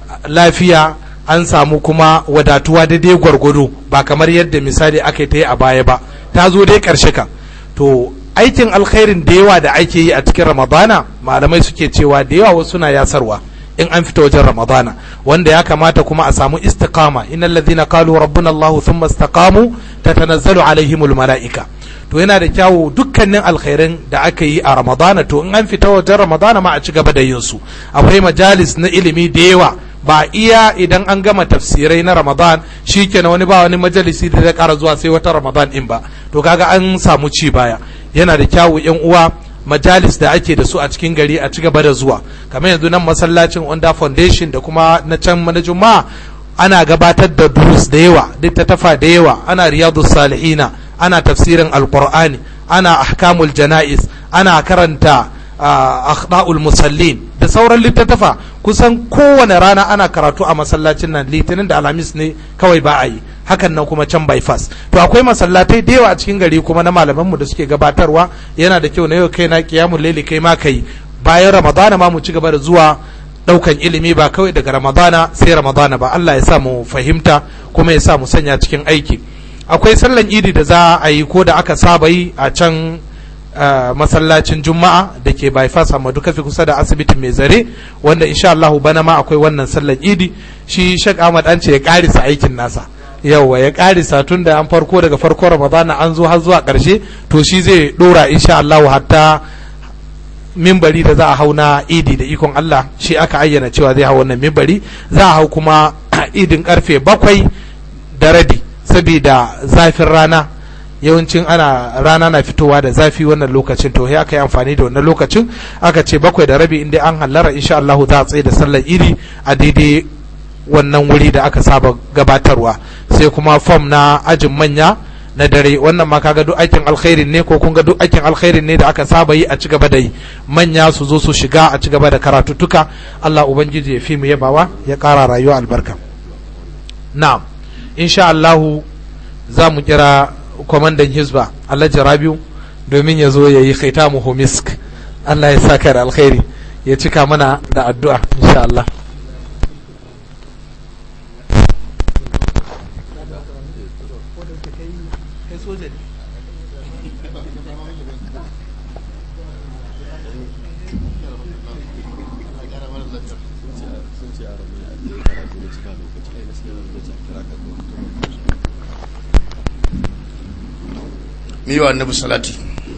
lafiya an samu kuma wadatuwa daidai gwargwado ba kamar yadda misali aka ta yi a baya ba ta zo dai ƙarshe kan to aikin alkhairin da yawa da ake yi a cikin ramadana malamai suke cewa da yawa wasu na yasarwa in an fita wajen ramadana wanda ya kamata kuma a samu istiqama innal ladhina qalu rabbuna allah thumma istaqamu tatanazzalu alaihimul malaika to yana da kyawu dukkanin alkhairin da aka yi a ramadana to in an fita wajen ramadana ma a ci gaba da yin su akwai majalis na ilimi da yawa ba iya idan an gama tafsirai na ramadan shikenan wani ba wani majalisi da zai kara zuwa sai wata ramadan in ba to kaga an samu ci baya yana da kyawu yan uwa majalis da ake da su a cikin gari a ci gaba da zuwa kamar yanzu nan masallacin onda foundation da kuma na can na juma'a ana gabatar da durus da yawa littattafa da yawa ana riyadu salihina ana tafsirin alqur'ani ana ahkamul jana'is ana karanta akhda'ul musallin da sauran littattafa kusan kowane rana ana karatu a masallacin nan litinin da alhamis ne kawai ba a yi hakan nan kuma can bypass to akwai masallatai da yawa a cikin gari kuma na malamanmu da suke gabatarwa yana da kyau na yau kai na kiyamul laili kai ma kai bayan ramadana ma mu ci gaba da zuwa daukan ilimi ba kawai daga ramadana sai ramadana ba Allah ya sa mu fahimta kuma ya sa mu sanya cikin aiki akwai sallan idi da za a yi ko da aka saba yi a can masallacin juma'a da ke bypass amma duka fi kusa da asibitin mai zare wanda insha Allah bana ma akwai wannan sallan idi shi Sheikh Ahmad an ce ya karisa aikin nasa yawa ya karisa tun da an farko daga farko ramadana an zo har zuwa karshe to shi zai dora insha Allah hatta mimbari da za a hau na idi da ikon Allah shi aka ayyana cewa zai hau wannan mimbari za a hau kuma idin karfe bakwai da rabi saboda zafin rana yawancin ana rana na fitowa da zafi wannan lokacin to aka yi amfani da wannan lokacin aka ce bakwai da rabi inda an hallara insha Allah za a tsaye da sallar iri a daidai wannan wuri da aka saba gabatarwa sai kuma fom na ajin manya na dare wannan ma kaga duk aikin alkhairin ne ko kun ga duk aikin alkhairin ne da aka saba yi a ci gaba da yi manya su zo su shiga a ci gaba da karatuttuka Allah ubangiji ya fi mu yabawa ya ƙara rayuwa albarka na'am insha Allahu za mu kira kwamandan hizba Alhaji Rabiu domin ya zo ya yi khaitamu misk Allah ya saka da alkhairi ya cika mana da addu'a insha Allah mu yi wa annabi salati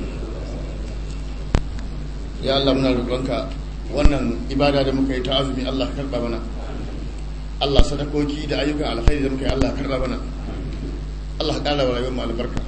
ya Allah muna roƙonka wannan ibada da muka yi ta azumi Allah ka karɓa mana Allah sadakoki da ayyukan alkhairi da muka yi Allah ka karɓa mana Allah ka ƙara wa rayuwar mu albarka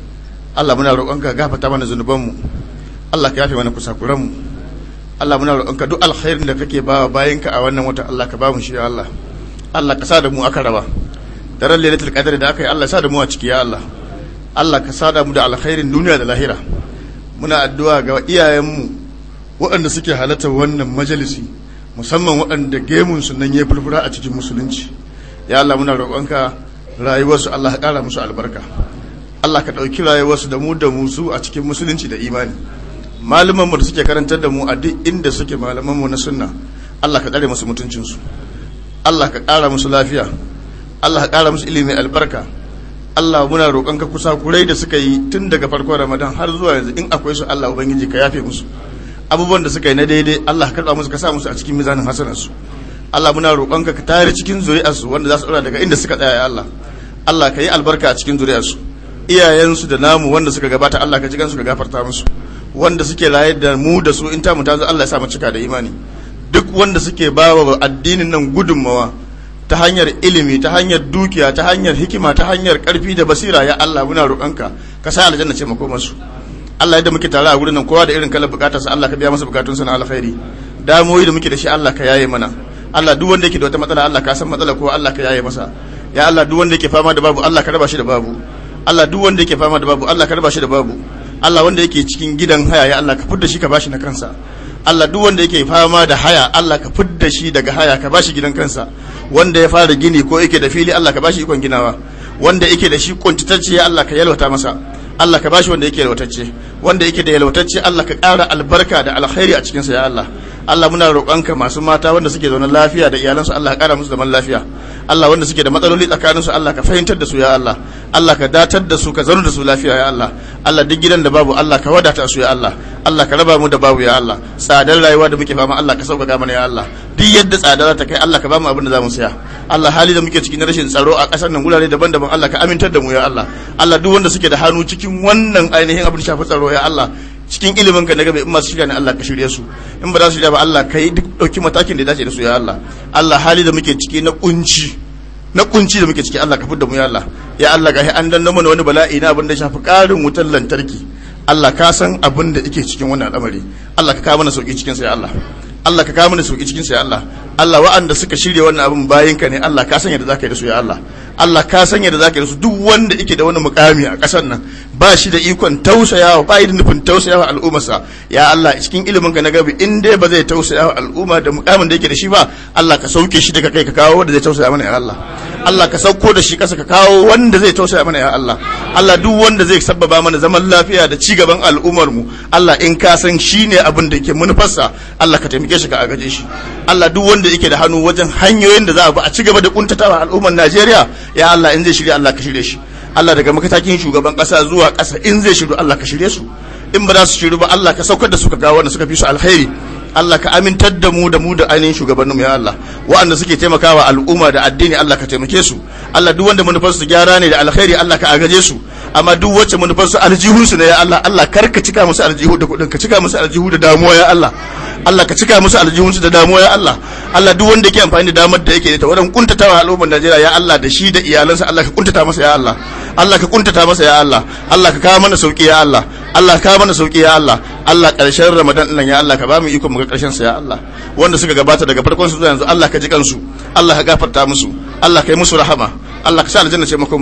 Allah muna roƙonka gafata mana zunubanmu Allah ka yafe mana kusakuranmu Allah muna roƙonka duk alkhairin da kake ba bayanka a wannan wata Allah ka ba mu shi ya Allah Allah ka sa da mu aka raba daren lailatul qadr da aka yi Allah ya sa da mu a ciki ya Allah Allah ka sada mu da alkhairin duniya da lahira muna addu'a ga iyayenmu waɗanda suke halartar wannan majalisi musamman waɗanda gemunsu nan ya furfura a cikin musulunci ya Allah muna roƙonka rayuwarsu Allah ka ƙara musu albarka Allah ka ɗauki rayuwarsu da mu da musu a cikin musulunci da imani malamanmu da suke karantar da mu a duk inda suke malamanmu na sunna Allah ka tsare musu mutuncinsu Allah ka ƙara musu lafiya Allah ka ƙara musu ilimi albarka Allah muna roƙonka kusa kurai da suka yi tun daga farkon Ramadan har zuwa yanzu in akwai su Allah ubangiji ka yafe musu abubuwan da suka yi na daidai Allah ka karɓa musu ka sa musu a cikin mizanin hasanarsu Allah muna roƙonka ka tare cikin zuri'arsu wanda za su ɗora daga inda suka tsaya ya Allah Allah ka yi albarka a cikin zuri'arsu iyayensu da namu wanda suka gabata Allah ka ji gansu ka gafarta musu wanda suke raye da mu da su in ta mu ta zo Allah ya sa mu cika da imani duk wanda suke ba wa addinin nan gudunmawa ta hanyar ilimi ta hanyar dukiya ta hanyar hikima ta hanyar karfi da basira ya Allah muna roƙonka ka sa aljanna ce makomar su Allah yadda muke tare a gurin nan kowa da irin kalar bukatarsa Allah ka biya masa bukatunsa na alkhairi damoyi da muke da shi Allah ka yaye mana Allah duk wanda yake da wata matsala Allah ka san matsala ko Allah ka yaye masa ya Allah duk wanda yake fama da babu Allah ka raba shi da babu Allah duk wanda yake fama da babu Allah ka raba shi da babu Allah wanda yake cikin gidan haya ya Allah ka fidda shi ka bashi na kansa Allah duk wanda yake fama da haya Allah ka fidda shi daga haya ka bashi gidan kansa wanda ya fara gini ko yake da fili Allah ka bashi ikon ginawa wanda yake da shi kuntitacce ya Allah ka yalwata masa Allah ka bashi wanda yake yalwatacce wanda yake da yalwatacce Allah ka ƙara albarka da alkhairi a cikinsa ya Allah Allah muna roƙonka masu mata wanda suke zaune lafiya da iyalansu Allah ka ƙara musu zaman lafiya Allah wanda suke da matsaloli tsakaninsu Allah ka fahimtar da su ya Allah Allah ka datar da su ka zauna da su lafiya ya Allah Allah duk gidan da babu Allah ka wadata su ya Allah Allah ka raba mu da babu ya Allah tsadar rayuwa da muke fama Allah ka sauƙaƙa mana ya Allah duk yadda tsadar ta kai Allah ka ba mu abin da za mu saya Allah hali da muke cikin rashin tsaro a ƙasar nan gurare daban-daban Allah ka amintar da mu ya Allah Allah duk wanda suke da hannu cikin wannan ainihin abin shafi tsaro ya Allah cikin ilimin ka na gabe in masu shirya ne Allah ka shirye su in ba za su shirya ba Allah ka yi duk ɗauki matakin da ya dace da su ya Allah Allah hali da muke ciki na kunci na kunci da muke ciki Allah ka fidda mu ya Allah ya Allah ga an danna mana wani bala'i na abin da shafi ƙarin wutar lantarki Allah ka san abin da yake cikin wannan al'amari Allah ka kawo mana sauki cikin sa ya Allah Allah ka kawo mana sauki cikin sa ya Allah Allah wa'anda suka shirya wannan abin bayin ka ne Allah ka san yadda zaka yi da su ya Allah Allah ka san yadda zaka yi da su duk wanda yake da wani mukami a ƙasar nan ba shi da ikon tausayawa ba da nufin tausayawa al'ummarsa ya Allah cikin ilimin ka na gabi in dai ba zai tausayawa al'umma da mukamin da yake da shi ba Allah ka sauke shi daga kai ka kawo wanda zai tausaya mana ya Allah Allah ka sauko da shi kasa ka kawo wanda zai tausaya mana ya Allah Allah duk wanda zai sabbaba mana zaman lafiya da ci gaban al'ummar mu Allah in ka san shine abin da yake manufarsa Allah ka taimake shi ka agaje shi Allah duk wanda yake da hannu wajen hanyoyin da za a bi a ci gaba da kuntatawa al'ummar Najeriya ya Allah in zai shirya Allah ka shirye shi Allah daga matakin shugaban kasa zuwa kasa in zai shiru Allah ka shirye su in ba za su shiru ba Allah ka saukar da su ka ga wanda suka fi su alkhairi Allah ka amintar da mu da mu da ainihin shugabanninmu ya Allah waɗanda suke taimakawa al'umma da addini Allah ka taimake su Allah duk wanda manufar su gyara ne da alkhairi Allah ka agaje su amma duk wacce manufar su aljihun su ne ya Allah Allah kar ka cika musu aljihu da kuɗin ka cika musu aljihu da damuwa ya Allah Allah ka cika musu aljihun su da damuwa ya Allah Allah duk wanda yake amfani da damar da yake da ta wurin kuntatawa al'ummar Najeriya ya Allah da shi da iyalansa Allah ka kuntata masa ya Allah Allah ka kuntata masa ya Allah Allah ka kawo mana sauki ya Allah Allah ka mana sauki ya Allah Allah karshen Ramadan nan ya Allah ka ba mu iko mu ga karshen sa ya Allah wanda suka gabata daga farkon su zuwa yanzu Allah ka ji kansu Allah ka gafarta musu Allah ka yi musu rahama Allah ka sa aljanna ce makoman mu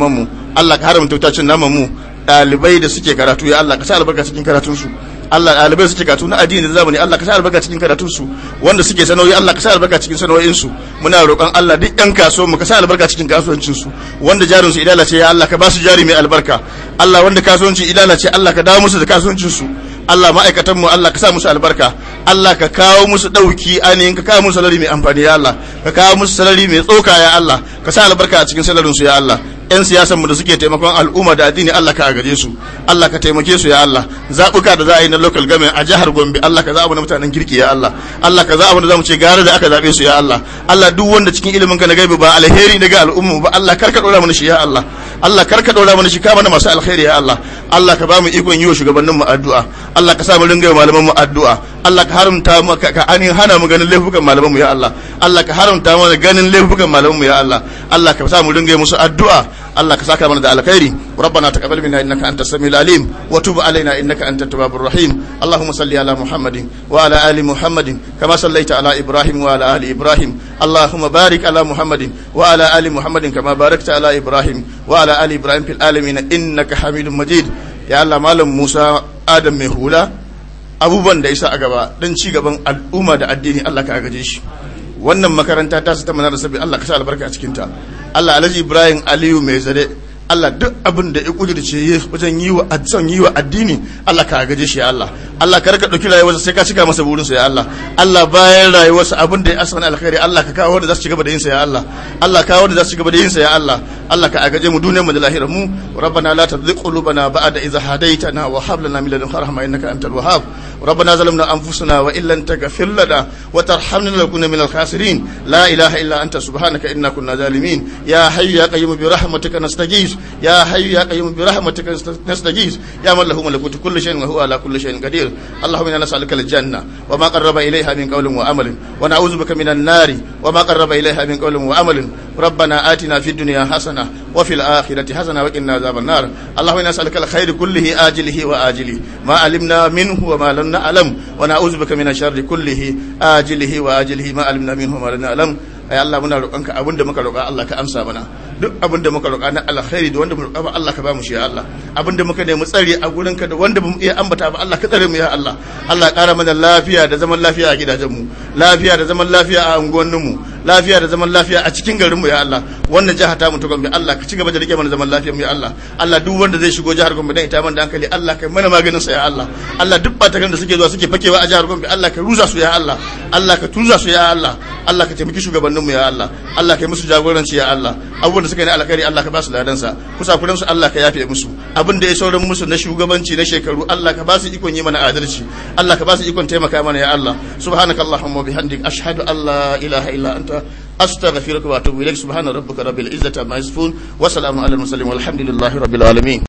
Allah ka haramta wuta cin naman mu ɗalibai da suke karatu ya Allah ka sa albarka cikin karatunsu Allah ɗalibai suke karatu na addini da zamani Allah ka sa albarka cikin karatunsu wanda suke sanoyi Allah ka sa albarka cikin sanoyinsu muna roƙon Allah duk ɗan kasuwa mu ka sa albarka cikin kasuwancinsu wanda jarin su idala ce ya Allah ka ba su jari mai albarka Allah wanda kasuwanci idala ce Allah ka dawo musu da kasuwancinsu Allah ma'aikatan mu Allah ka sa musu albarka Allah ka kawo musu ɗauki ainihin ka kawo musu salari mai amfani ya Allah ka kawo musu salari mai tsoka ya Allah ka sa albarka a cikin salarinsu ya Allah 'yan siyasanmu da suke taimakon al'umma da addini Allah ka agaje su Allah ka taimake su ya Allah zaɓuka da za a yi na local government a jihar Gombe Allah ka zaɓa na mutanen kirki ya Allah Allah ka zaɓa da zamu ce gara da aka zaɓe su ya Allah Allah duk wanda cikin ilimin ka na gaibi ba alheri daga al'umma ba Allah kar ka ɗora mana shi ya Allah Allah kar ka ɗora mana shi ka mana masu alheri ya Allah Allah ka ba mu ikon yi wa shugabannin mu addu'a Allah ka sa mu ringa malaman mu addu'a Allah ka haramta mu ka anin hana mu ganin laifukan malaman mu ya Allah Allah ka haramta mu ganin laifukan malaman mu ya Allah Allah ka sa mu ringa musu addu'a الله كساك من ذا الخير ربنا تقبل منا انك انت السميع العليم وتب علينا انك انت التواب الرحيم اللهم صل على محمد وعلى ال محمد كما صليت على ابراهيم وعلى ال ابراهيم اللهم بارك على محمد وعلى ال محمد كما باركت على ابراهيم وعلى ال ابراهيم في العالمين انك حميد مجيد يا الله مالم موسى ادم مهولا abubuwan da isa a gaba don ci gaban al'umma da addini Allah ka agaje shi wannan makaranta ta su ta manar sabi Allah ka sa albarka a cikinta Allah Alhaji Ibrahim Aliyu mai zare Allah duk abin da ya kudirce wajen yi wa son yi wa addini Allah ka gaje shi ya Allah Allah ka rika dauki rayuwarsa sai ka cika masa burinsa ya Allah Allah bayan rayuwarsa abin da ya asana alkhairi Allah ka kawo wanda za su ci gaba da yin sa ya Allah Allah kawo wanda za su ci gaba da yin sa ya Allah Allah ka agaje mu duniyar mu da lahirar mu rabbana la tuzigh qulubana ba'da idh hadaytana wa hab lana min ladunka rahma innaka antal wahhab ربنا ظلمنا انفسنا وان لم تغفر لنا وترحمنا لنكون من الخاسرين لا اله الا انت سبحانك انا كنا ظالمين يا حي يا قيوم برحمتك نستغيث يا حي يا قيوم برحمتك نستغيث يا من له ملكوت كل شيء وهو على كل شيء قدير اللهم انا نسالك الجنه وما قرب اليها من قول وعمل ونعوذ بك من النار وما قرب اليها من قول وعمل ربنا آتنا في الدنيا حسنه وفي الاخره حسنه وقنا عذاب النار اللهم انا نسالك الخير كله اجله واجله ما علمنا منه وما لم نعلم ونعوذ بك من الشر كله آجله وآجله ما علمنا منه وما لم نعلم ai Allah muna roƙonka abin da muka roƙa Allah ka amsa mana duk abin da muka roƙa na alkhairi da wanda mu roƙa ba Allah ka ba mu shi ya Allah abin da muka nemi tsari a gurin ka da wanda bamu iya ambata ba Allah ka tsare mu ya Allah Allah ƙara mana lafiya da zaman lafiya a gidajen mu lafiya da zaman lafiya a unguwannin mu lafiya da zaman lafiya a cikin garin mu ya Allah wannan jiha ta mu ta Gombe Allah ka ci gaba da rike mana zaman lafiyar mu ya Allah Allah duk wanda zai shigo jihar Gombe dan ita man da hankali Allah ka mana maganin sa ya Allah Allah duk batakan da suke zuwa suke fakewa a jihar Gombe Allah ka ruza su ya Allah Allah ka tuza su ya Allah Allah ka taimaki shugabannin mu ya Allah Allah ka yi musu jagoranci ya Allah abubuwan da suka yi na alkhairi Allah ka ba su ladan sa kusa kudan su Allah ka yafe musu abin da ya sauran musu na shugabanci na shekaru Allah ka ba su ikon yi mana adalci Allah ka ba su ikon taimaka mana ya Allah subhanakallahumma bihamdik ashhadu an la ilaha illa anta أستغفرك وأتوب إليك سبحان ربك رب العزة عما يصفون وسلام على المرسلين والحمد لله رب العالمين